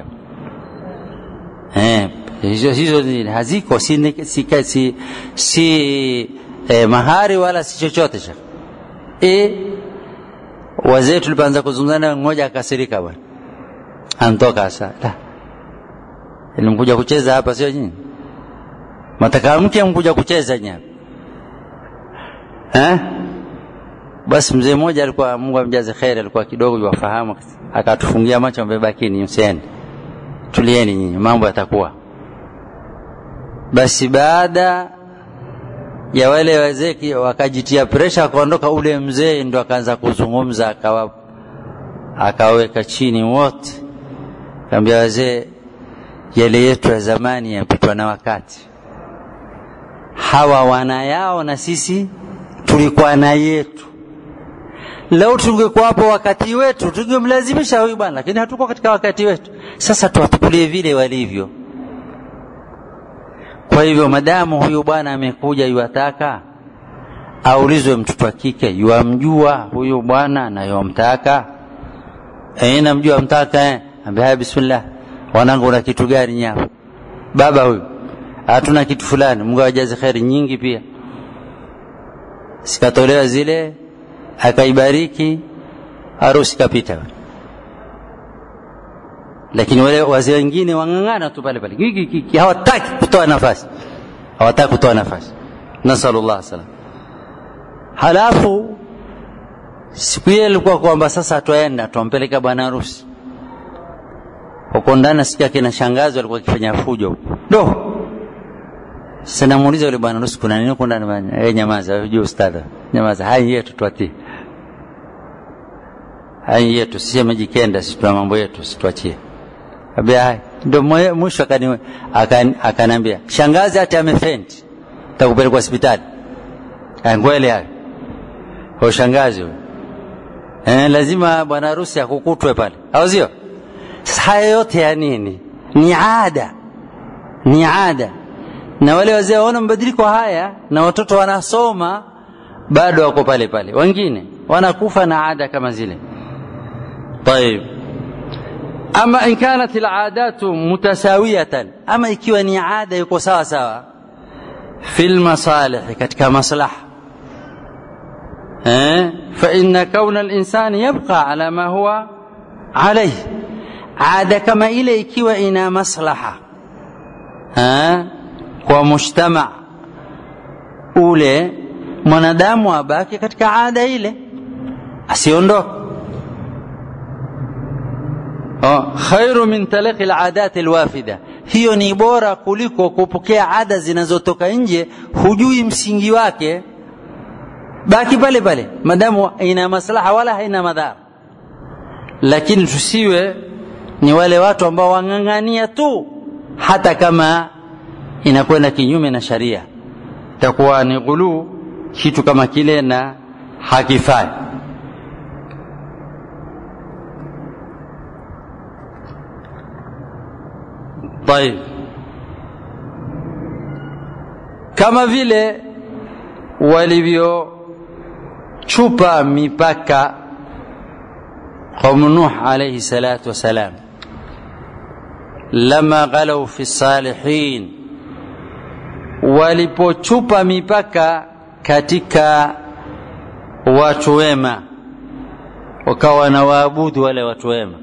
Speaker 1: eh, hizo hizo haziko si, si, si, si eh, mahari wala si chochote cha e, wazee tulipoanza kuzungumzana mmoja akasirika bwana antoka sasa la ilimkuja kucheza hapa sio nyinyi mataka mke mkuja kucheza nyapa eh basi mzee mmoja alikuwa Mungu amjaze kheri alikuwa kidogo yuwafahamu akatufungia macho mbebakini msiende tulieni nyinyi mambo yatakuwa basi baada ya wale wazee wakajitia presha akaondoka ule mzee ndo akaanza kuzungumza akawa akaweka chini wote kaambia wazee yale yetu ya zamani yapitwa na wakati hawa wana yao na sisi tulikuwa na yetu leo tungekuwa hapo wakati wetu tungemlazimisha huyu bwana lakini hatuko katika wakati wetu sasa tuwatukulie vile walivyo kwa hivyo madamu huyu bwana amekuja yuwataka aulizwe mtoto wa kike yuamjua huyu bwana na yuamtaka eh namjua mtaka eh ambia bismillah wanangu una kitu gani nyapa baba huyu hatuna kitu fulani Mungu awajaze kheri nyingi pia sikatolewa zile akaibariki harusi kapita lakini wale wazee wengine wang'ang'ana tu pale pale hawataki kutoa nafasi hawataki kutoa nafasi nasalullah salam halafu siku hiyo ilikuwa kwamba sasa twaenda twampeleka bwana harusi huko ndani nasikia kina shangazi walikuwa wakifanya fujo huko do sasa namuuliza yule bwana harusi kuna nini huko ndani bwana eh nyamaza hujui ustadha nyamaza hai yetu twatii hai yetu sisi amejikenda sisi tuna mambo yetu situachie ambia hai ndio mwisho akani akaniambia shangazi hata amefenti takupeleka hospitali ngwele hayo kwa shangazi huyo eh, lazima bwana harusi akukutwe pale au sio haya yote ya nini ni ada ni ada na wale wazee waona mabadiliko haya na watoto wanasoma bado wako pale pale wengine wanakufa na ada kama zile طيب أما إن كانت العادات متساوية أما ikiwa ni ada yuko sawa sawa في المصالح katika maslaha فإن كون الإنسان يبقى على ما هو عليه عادة كما ile ikiwa ina maslaha kwa mujtama ule mwanadamu abaki katika ada ile asiondoke khairu min talaqi aladat alwafida hiyo ni bora kuliko kupokea ada zinazotoka nje hujui msingi wake baki pale pale madamu ina maslaha wala haina madhara lakini tusiwe ni wale watu ambao wang'ang'ania tu hata kama inakwenda kinyume na sharia itakuwa ni ghuluu kitu kama kile na hakifai طيب kama vile walivyochupa mipaka qaumu nuh alayhi salatu wassalam lama ghalau fi salihin walipochupa mipaka katika watu wema wakawa na waabudu wale watu wema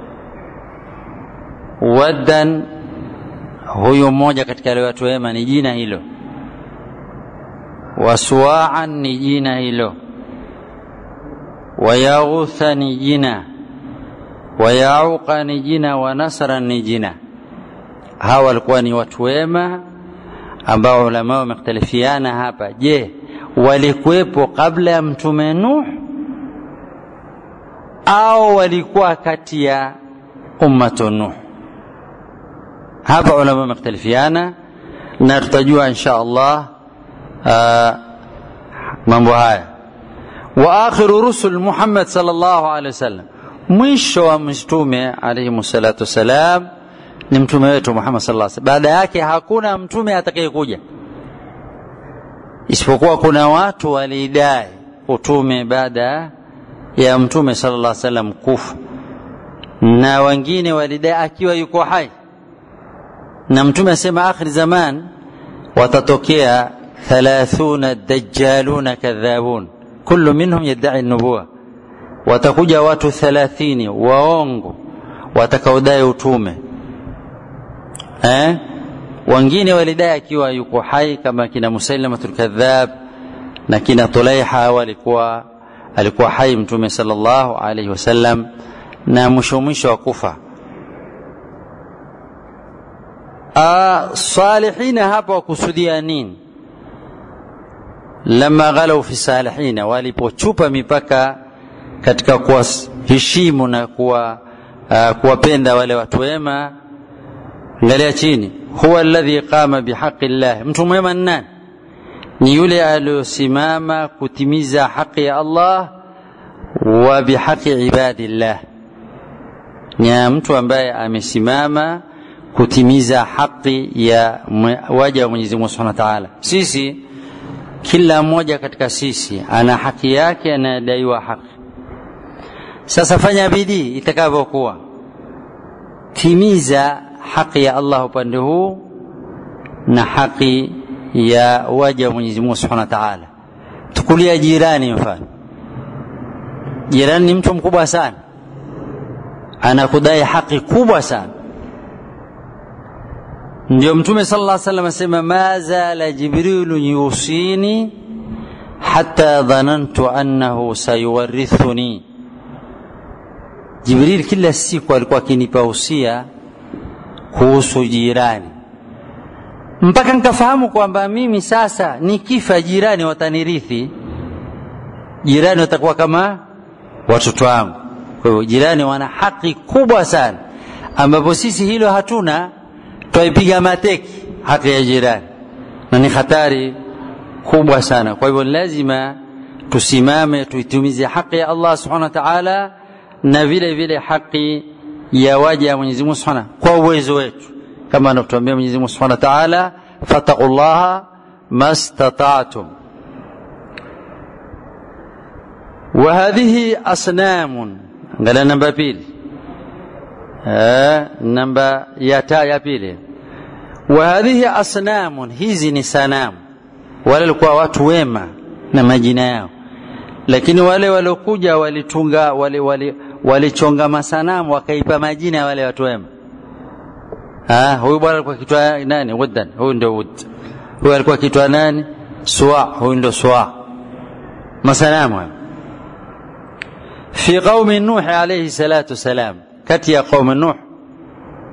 Speaker 1: waddan huyu mmoja katika wale watu wema ni jina hilo wasuaan ni jina hilo wayaghutha ni jina wayauqa ni jina wa nasra ni jina hawa walikuwa ni watu wema ambao ulama wamekhtalifiana hapa je walikuwepo kabla ya mtume nuh au walikuwa kati ya ummatu nuh hapa ulama wamekhtalifiana na tutajua insha allah uh, mambo haya wa akhiru rusul muhammad sallallahu alaihi wasallam mwisho wa mtume alayhi salatu wassalam ni mtume wetu muhammad sallallahu alaihi wasallam baada yake hakuna mtume atakayekuja isipokuwa kuna watu walidai utume baada ya mtume sallallahu alaihi wasallam kufa na wengine walidai akiwa yuko hai na mtume asema akhir zaman watatokea thalathuna dajjaluna kadhabun kullu minhum yadai nubuwa watakuja watu thalathini waongo watakaodai utume eh? wengine walidai akiwa yuko hai kama kina musailamatul kadhab na kina tulaiha walikuwa alikuwa hai mtume sallallahu alaihi wasallam na mwisho mwisho wa kufa salihina hapa wakusudia nini lama ghalau fi salihina walipochupa mipaka katika kuwaheshimu na kuwa uh, kuwapenda wale watu wema angalia chini huwa alladhi qama bihaqi llah mtu mwema ni nani ni yule aliyosimama kutimiza haki ya allah wa bihaqi ibadillah ni mtu ambaye amesimama kutimiza haki ya waja wa Mwenyezi Mungu Subhanahu wa Ta'ala. Sisi kila mmoja katika sisi ana haki yake anayedaiwa haki. Sasa fanya bidii itakavyokuwa, timiza haki ya Allah upande huu na haki ya waja wa Mwenyezi Mungu Subhanahu wa Ta'ala. Tukulia jirani mfano, jirani ni mtu mkubwa sana, anakudai haki kubwa sana ndio mtume sallallahu alaihi wasallam asema ma zala jibrilu yusini hatta dhanantu annahu sayuwarithuni jibril kila siku alikuwa akinipa usia kuhusu jirani mpaka nikafahamu kwamba mimi sasa nikifa jirani watanirithi jirani watakuwa kama watoto wangu kwa hivyo jirani wana haki kubwa sana ambapo sisi hilo hatuna twaipiga mateki haki ya jirani na ni hatari kubwa sana kwa hivyo lazima tusimame tuitumize haki ya allah subhanahu wa taala na vile vile haki ya waja ya mwenyezi mungu subhanahu kwa uwezo wetu kama anavyotuambia mwenyezi mungu subhanahu wa taala fattaqu llaha mastata'tum وهذه أصنام قال نمبر بيلي namba ya taa ya pili wa hadhihi asnamun hizi ni sanamu wale walikuwa watu wema na majina yao lakini wale waliokuja walitunga wali, wali, walichonga masanamu wakaipa majina ya wale watu wema ah huyu bwana alikuwa kitwa nani wuddan huyu ndio wud huyu alikuwa kitwa nani suwa huyu ndio suwa masanamu hayo fi qaumi nuh alayhi salatu wasalam kati ya qaumi Nuh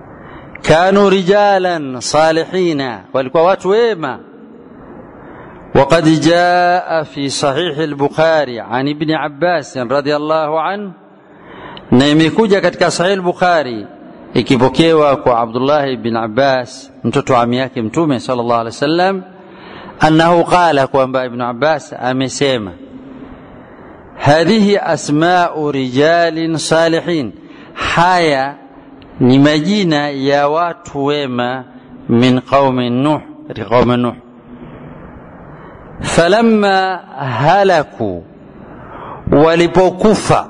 Speaker 1: kanu rijalan salihina, walikuwa watu wema, وقد جاء في صحيح البخاري عن ابن عباس رضي الله عنه na imekuja katika sahih al-bukhari ikipokewa kwa abdullah ibn abbas mtoto wa ami yake mtume sallallahu alaihi wasallam annahu qala kwamba ibn abbas amesema hadhihi asma'u rijalin salihin haya ni majina ya watu wema min qaumi nuh katika qaumi nuh falamma halaku walipokufa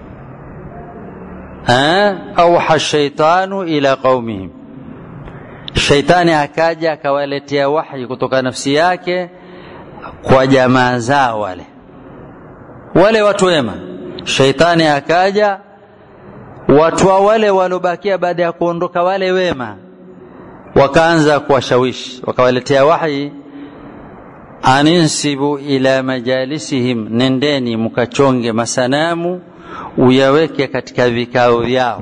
Speaker 1: auha shaitanu ila qaumihim shaitani akaja akawaletea wahyi kutoka nafsi yake kwa jamaa zao wale wale watu wema shaitani akaja watu wa wale waliobakia baada ya kuondoka wale wema wakaanza kuwashawishi wakawaletea wahyi aninsibu ila majalisihim nendeni mkachonge masanamu uyaweke katika vikao vyao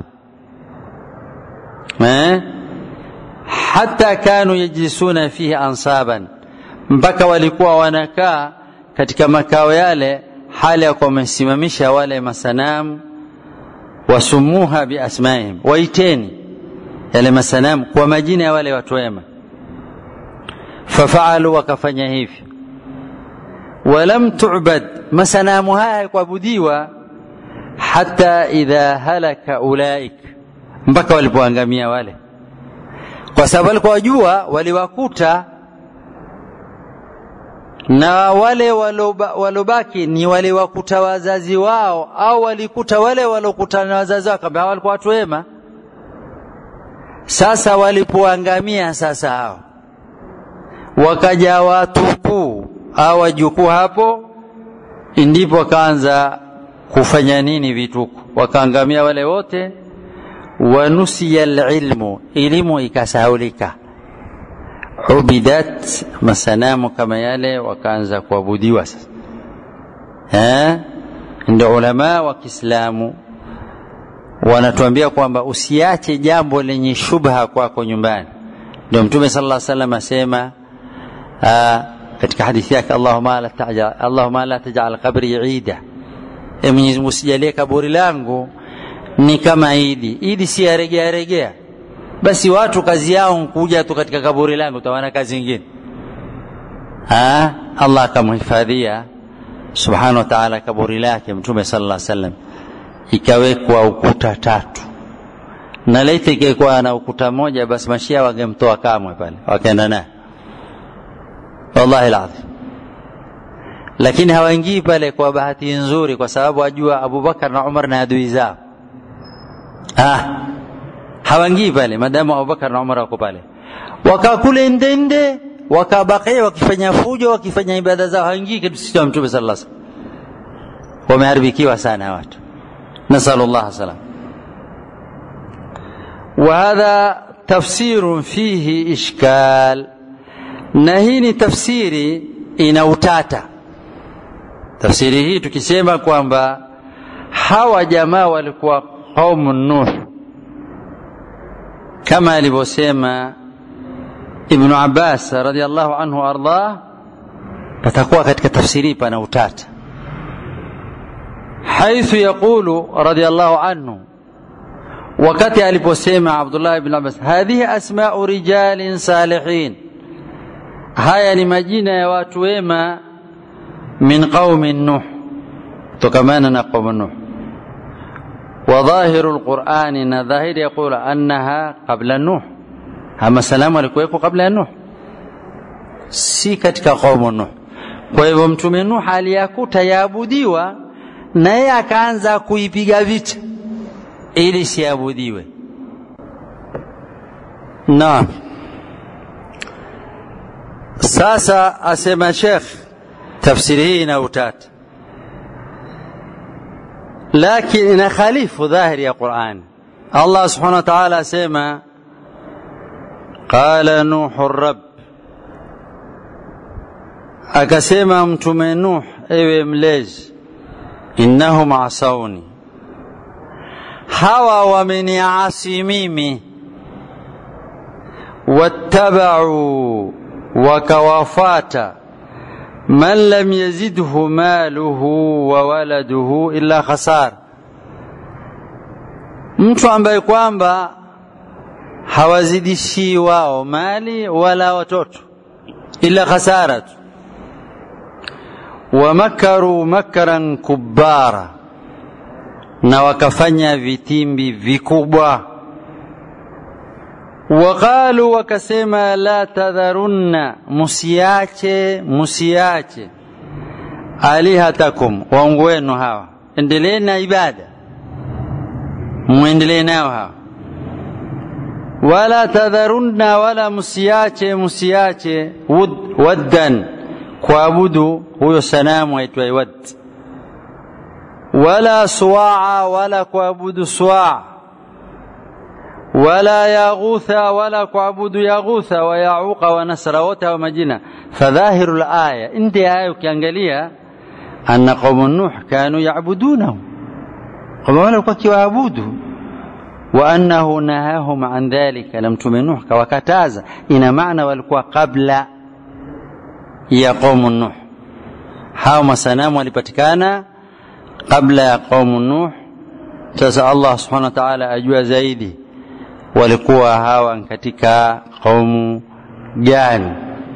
Speaker 1: eh? hata kanu yajlisuna fihi ansaban mpaka walikuwa wanakaa katika makao yale hali ya kuwa wamesimamisha wale masanamu wasumuha biasmaihim waiteni yale masanamu kwa majina ya wale watu wema fafaalu wakafanya hivyo walam tubad masanamu haya hayakuabudiwa hata idha halaka ulaik mpaka walipoangamia wale kwa sababu walikuwa wajua waliwakuta na wale walobaki ni waliwakuta wazazi wao au walikuta wale walokutana na wazazi wao kama walikuwa watu wema sasa walipoangamia sasa hao wakaja watukuu au wajukuu hapo ndipo wakaanza kufanya nini vituko wakaangamia wale wote wanusiya alilmu elimu ikasahaulika ubidat masanamu kama yale wakaanza kuabudiwa sasa eh ndio ulama wa Kiislamu wanatuambia kwamba usiache jambo lenye shubha kwako nyumbani ndio mtume sallallahu alaihi wasallam asema katika hadithi yake Allahumma la tajal Allahumma la tajal qabri ida e Mwenyezi Mungu usijalie kaburi langu ni kama idi idi si yaregea regea basi watu kazi yao kuja tu katika kaburi langu utawana kazi nyingine ah Allah akamhifadhia subhanahu wa ta'ala kaburi lake mtume sallallahu alaihi wasallam ikawekwa ukuta tatu na laiti ingekuwa na ukuta moja basi mashia wangemtoa kamwe pale wakaenda naye wallahi alazim lakini hawaingii pale kwa bahati nzuri kwa sababu wajua Abubakar na Umar na adui zao ah hawaingii pale madamu Abubakar na Umar wako pale wakakule ndende wakabakia wakifanya fujo wakifanya ibada zao haingii kitu sisi mtume sallallahu alaihi wasallam wameharibikiwa sana watu nasallallahu salam وهذا تفسير فيه إشكال نهيني تفسيري ina utata tafsiri hii tukisema kwamba hawa jamaa walikuwa qaumu nuh kama alivyosema ibnu abbas radiallahu anhu ardah patakuwa katika tafsiri pana utata haithu yaqulu radiallahu anhu wakati aliposema abdullah ibn abbas hadhihi asmau rijalin salihin haya ni majina ya watu wema min qaumi nuh kutokamana na qaumu nuh وظاهر القرآن na dhahiri يقول أنها قبل نوح ama salamu alikuweko kabla ya Nuh si katika qaumu Nuh kwa hivyo mtume Nuh aliyakuta yaabudiwa na yeye akaanza kuipiga vita ili siabudiwe naam sasa asema Sheikh tafsiri hii ina utata lakini ina khalifu dhahiri ya Qur'an Allah subhanahu wa ta'ala asema qala nuhu rabb akasema mtume Nuh ewe mlezi innahum asawni hawa wameniasi mimi wattabau wakawafata man lam yazidhu maluhu wa waladuhu illa khasara mtu ambaye kwamba hawazidishii wao mali wala watoto ila khasara tu wamakaru makaran kubara na wakafanya vitimbi vikubwa waqalu wakasema la tadharunna musiache musiache alihatakum waungu wenu hawa endeleeni na ibada mwendelee nao hawa wala tadharunna wala musiache musiache wud, waddan kuabudu huyo sanamu aitwaye wad wala suwaa wala kuabudu suwaa wala yaghutha wala kuabudu yaghutha wa yauqa wa nasra wote hawa majina fadhahiru laya nde aya ukiangalia anna qaumu nuh kanu yabudunahu kwamba wale walikuwa kiwaabudu wa annahu nahahum an dhalika na mtume nuh kawakataza ina maana walikuwa kabla ya qaumu nuh hao masanamu walipatikana kabla ya qaumu nuh sasa allah subhanahu wa ta'ala ajua zaidi walikuwa hawa katika qaumu gani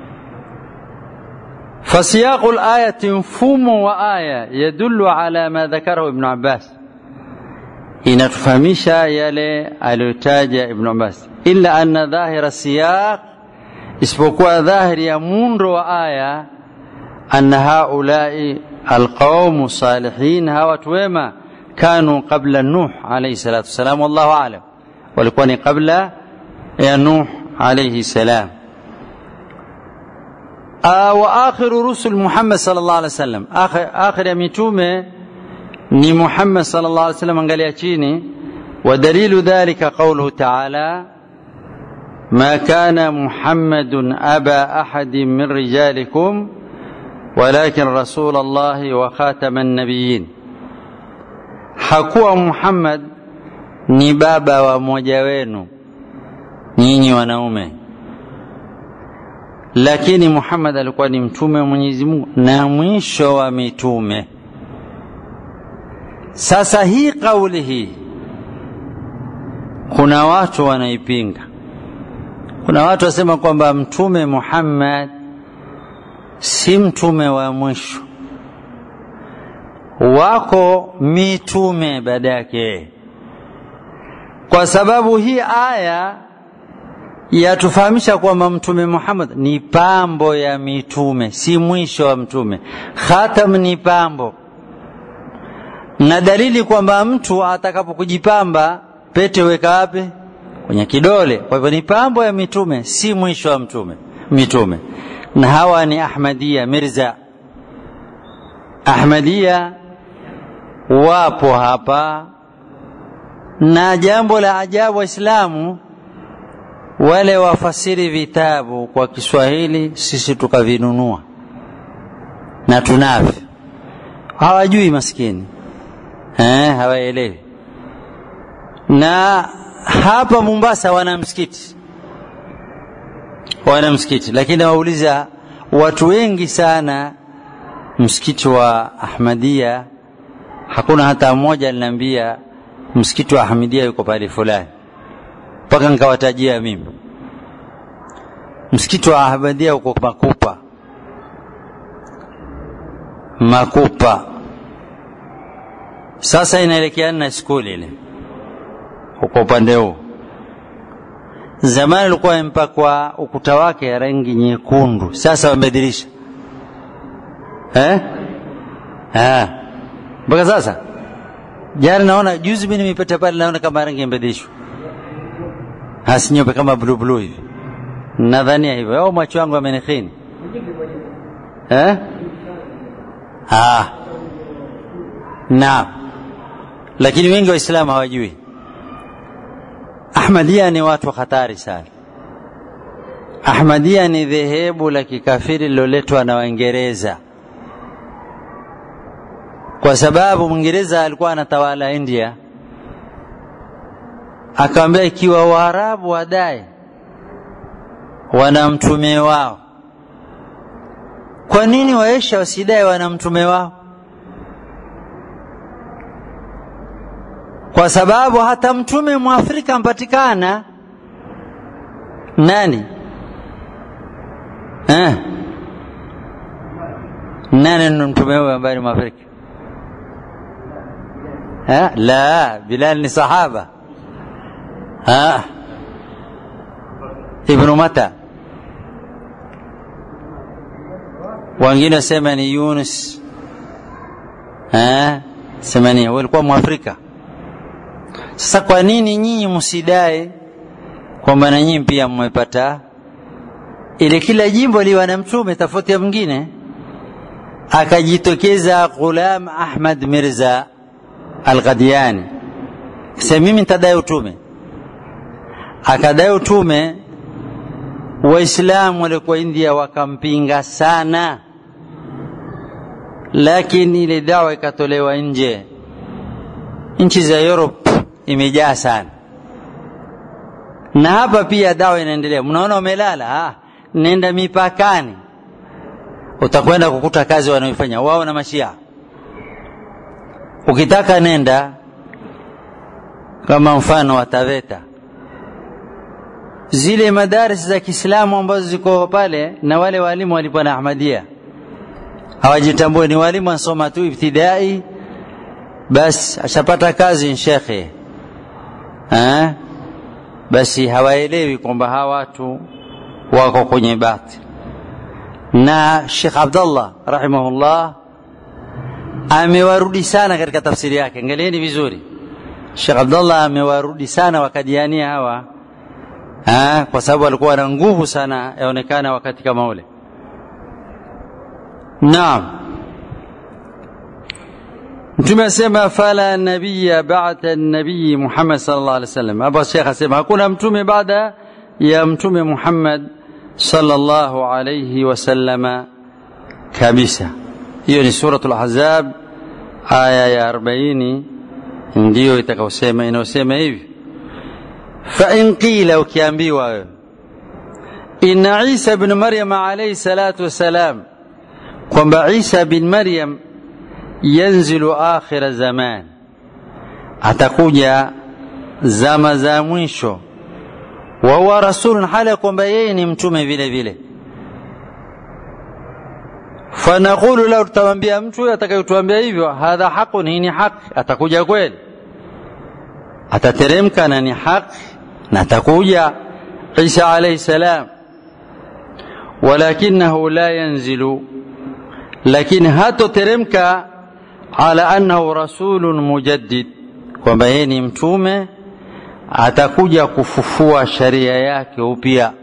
Speaker 1: فسياق الآية مفهوم وآية يدل على ما ذكره ابن عباس inatufahamisha yale aliyotaja Ibn Abbas, illa anna dhahira siyaq, isipokuwa dhahiri ya muundo wa aya, anna haulai alqaumu salihin, hawa watu wema kanu qabla Nuh alayhi salatu wassalam, wallahu alam, walikuwa ni kabla ya Nuh alayhi salam. wa akhiru rusul Muhammad sallallahu alaihi wasallam, akhir ya mitume ni Muhammad sallallahu alaihi wasallam, angalia chini. Wa dalilu dhalika qawluhu ta'ala ma kana Muhammadun aba ahadin min rijalikum walakin rasul Allahi wa khataman nabiyyin, hakuwa Muhammad ni baba wa mmoja wenu nyinyi wanaume, lakini Muhammad alikuwa ni mtume wa Mwenyezi Mungu na mwisho wa mitume. Sasa hii kauli hii kuna watu wanaipinga. Kuna watu wasema kwamba mtume Muhammad si mtume wa mwisho, wako mitume baada yake, kwa sababu hii aya yatufahamisha kwamba mtume Muhammad ni pambo ya mitume, si mwisho wa mtume. Khatam ni pambo na dalili kwamba mtu atakapokujipamba pete weka wapi? Kwenye kidole. Kwa hivyo ni pambo ya mitume, si mwisho wa mtume mitume. Na hawa ni Ahmadia Mirza. Ahmadia wapo hapa, na jambo la ajabu, Waislamu wale wafasiri vitabu kwa Kiswahili, sisi tukavinunua na tunavyo, hawajui maskini eh, hawaelewi. Na hapa Mombasa wana msikiti, wana msikiti, lakini wauliza watu wengi sana, msikiti wa Ahmadia hakuna hata mmoja aliniambia msikiti wa Ahmadia yuko pale fulani, mpaka nikawatajia mimi msikiti wa Ahmadia uko Makupa, Makupa sasa inaelekeana na skuli ile uko upande huu. Zamani ulikuwa imepakwa ukuta wake ya rangi nyekundu, sasa wamebadilisha eh? Ah, mpaka sasa. Jana naona juzi mimi nimepita pale, naona kama rangi imebadilishwa, hasi nyeupe kama blue blue hivi, nadhania hivyo au macho yangu yamenikhini eh? Ah, naam lakini wengi waislamu hawajui ahmadia ni watu hatari sana ahmadia ni dhehebu la kikafiri liloletwa na waingereza kwa sababu mwingereza alikuwa anatawala india akawambia ikiwa waarabu wadai wana mtume wao kwa nini waesha wasidai wana mtume wao kwa sababu hata mtume mwafrika mpatikana nani eh? nani ndo mtume huyo ambaye ni mwafrika eh? la bilal ni sahaba ah. ibnu mata wengine wasema ni yunus eh? sema ni walikuwa mwafrika sasa kwa nini nyinyi msidai kwamba na nyinyi pia mmepata ile kila jimbo liwa na mtume tofauti ya mwingine akajitokeza Ghulam Ahmad Mirza Al-Qadiani sasa mimi nitadai utume akadai utume waislamu walikuwa India wakampinga sana lakini ile dawa ikatolewa nje nchi za Europe imejaa sana na hapa pia dawa inaendelea mnaona umelala ah, nenda mipakani utakwenda kukuta kazi wanaoifanya wao na mashia ukitaka nenda kama mfano wa Taveta zile madaris za Kiislamu ambazo ziko pale na wale walimu walikuwa na Ahmadia hawajitambue ni walimu wanasoma tu ibtidai basi ashapata kazi shekhe eh? basi hawaelewi kwamba hawa watu wako kwenye bati na Sheikh Abdullah rahimahullah amewarudi sana katika tafsiri yake angalieni vizuri Sheikh Abdullah amewarudi sana wakadiania hawa ha, kwa sababu walikuwa na nguvu sana yaonekana wakati kama ule naam mtume asema fala nabiya ba'da nabii Muhammad sallallahu alaihi wasallam hapa Sheikh asema hakuna mtume baada ya mtume Muhammad sallallahu alaihi wasallama kabisa hiyo ni suratul ahzab aya ya 40 ndiyo itakayosema inayosema hivi fa in qila ukiambiwa wewe inna Isa ibn Maryam alayhi salatu wassalam kwamba Isa bin Maryam yanzilu akhira zaman atakuja zama za mwisho wa huwa rasulun hali kwamba yeye ni mtume vile vile fanaqulu lau tutamwambia mtu atakayetuambia hivyo hadha haqun hii ni haki atakuja kweli atateremka na ni haki na atakuja Isa alayhi salam walakinahu la yanzilu lakini hatoteremka ala annahu rasulun mujaddid kwamba yeye ni mtume atakuja kufufua sharia yake upya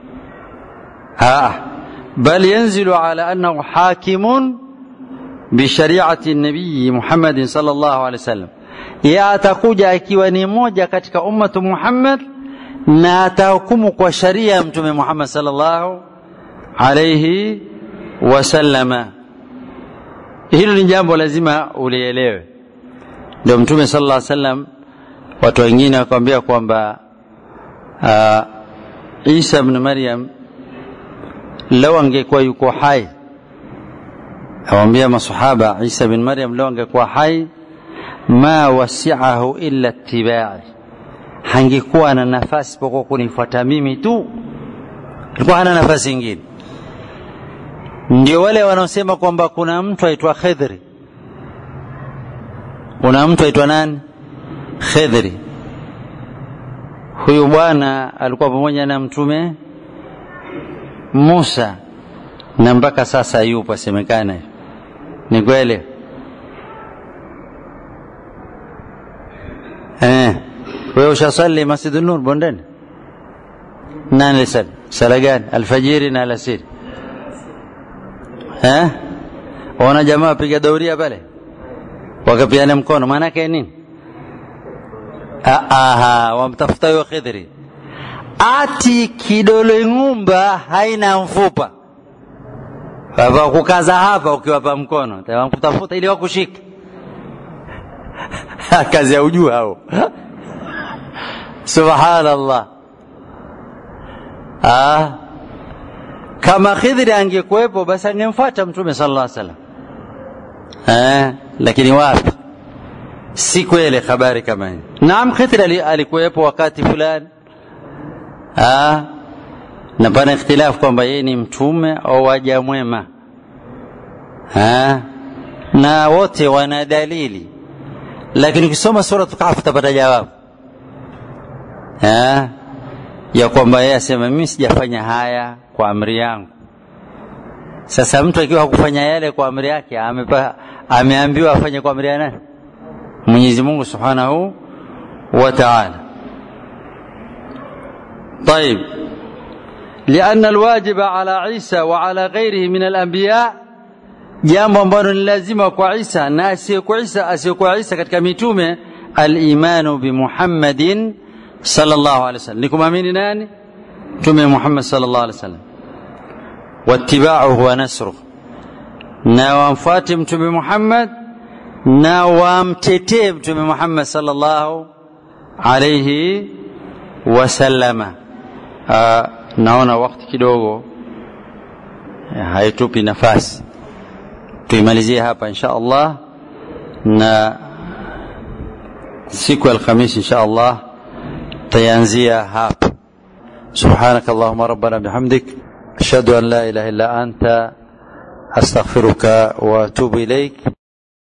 Speaker 1: bal yanzilu ala annahu hakimun bishariati nabii Muhammad sallallahu alaihi wasallam yeye atakuja akiwa ni moja katika ummatu Muhammad na atahukumu kwa sharia ya mtume Muhammad sallallahu alaihi wasallama hilo ni jambo lazima ulielewe ndio mtume sallallahu alaihi wasallam watu wengine wakamwambia kwamba uh, Isa ibn Maryam lau angekuwa yuko hai awambia masahaba Isa ibn Maryam lau angekuwa hai ma wasi'ahu illa ittiba'i hangekuwa na nafasi pokuwa kunifuata mimi tu alikuwa hana nafasi nyingine ndio wale wanaosema kwamba kuna mtu aitwa Khidri kuna mtu aitwa nani Khidri huyu bwana alikuwa pamoja na mtume Musa na mpaka sasa yupo asemekana ni kweli eh wewe ushasali Masjidun Nur bondeni nani alisali sala gani alfajiri na alasiri eh wana jamaa wapiga dauria pale wakapiana mkono maana yake nini aha wamtafuta huyo Khidri ati kidole ng'umba haina mfupa Baba kukaza hapa ukiwapa mkono wakutafuta ili wakushika kazi ya ujua hao subhanallah ah kama khidri angekuwepo basi angemfuata mtume sallallahu alaihi wasallam eh, lakini wapi si kweli habari kama hii naam khidri alikuwepo wakati fulani ah, na pana ikhtilafu kwamba yeye ni mtume au waja mwema ah, na wote wana dalili lakini ukisoma suratu kahf utapata jawabu ah, ya kwamba yeye asema mimi sijafanya haya kwa amri yangu sasa mtu akiwa hakufanya yale kwa amri yake amepa, ameambiwa afanye kwa amri ya nani mwenyezi mungu subhanahu wa taala طيب لأن الواجب على عيسى وعلى غيره من الأنبياء jambo ambalo ni lazima kwa Isa na asiyekuwa Isa asiyekuwa Isa katika mitume al-imanu bi Muhammadin sallallahu alaihi wasallam ni kumwamini nani mtume Muhammad sallallahu alaihi wasallam wattiba'uhu wa nasruhu na wamfuate mtume Muhammad na wamtetee mtume Muhammad sallallahu alaihi wasallama naona wakati kidogo haitupi nafasi tuimalizie hapa insha Allah na siku ya Alhamisi insha Allah tayanzia hapa سبحانك اللهم ربنا بحمدك أشهد أن لا إله إلا أنت أستغفرك وأتوب إليك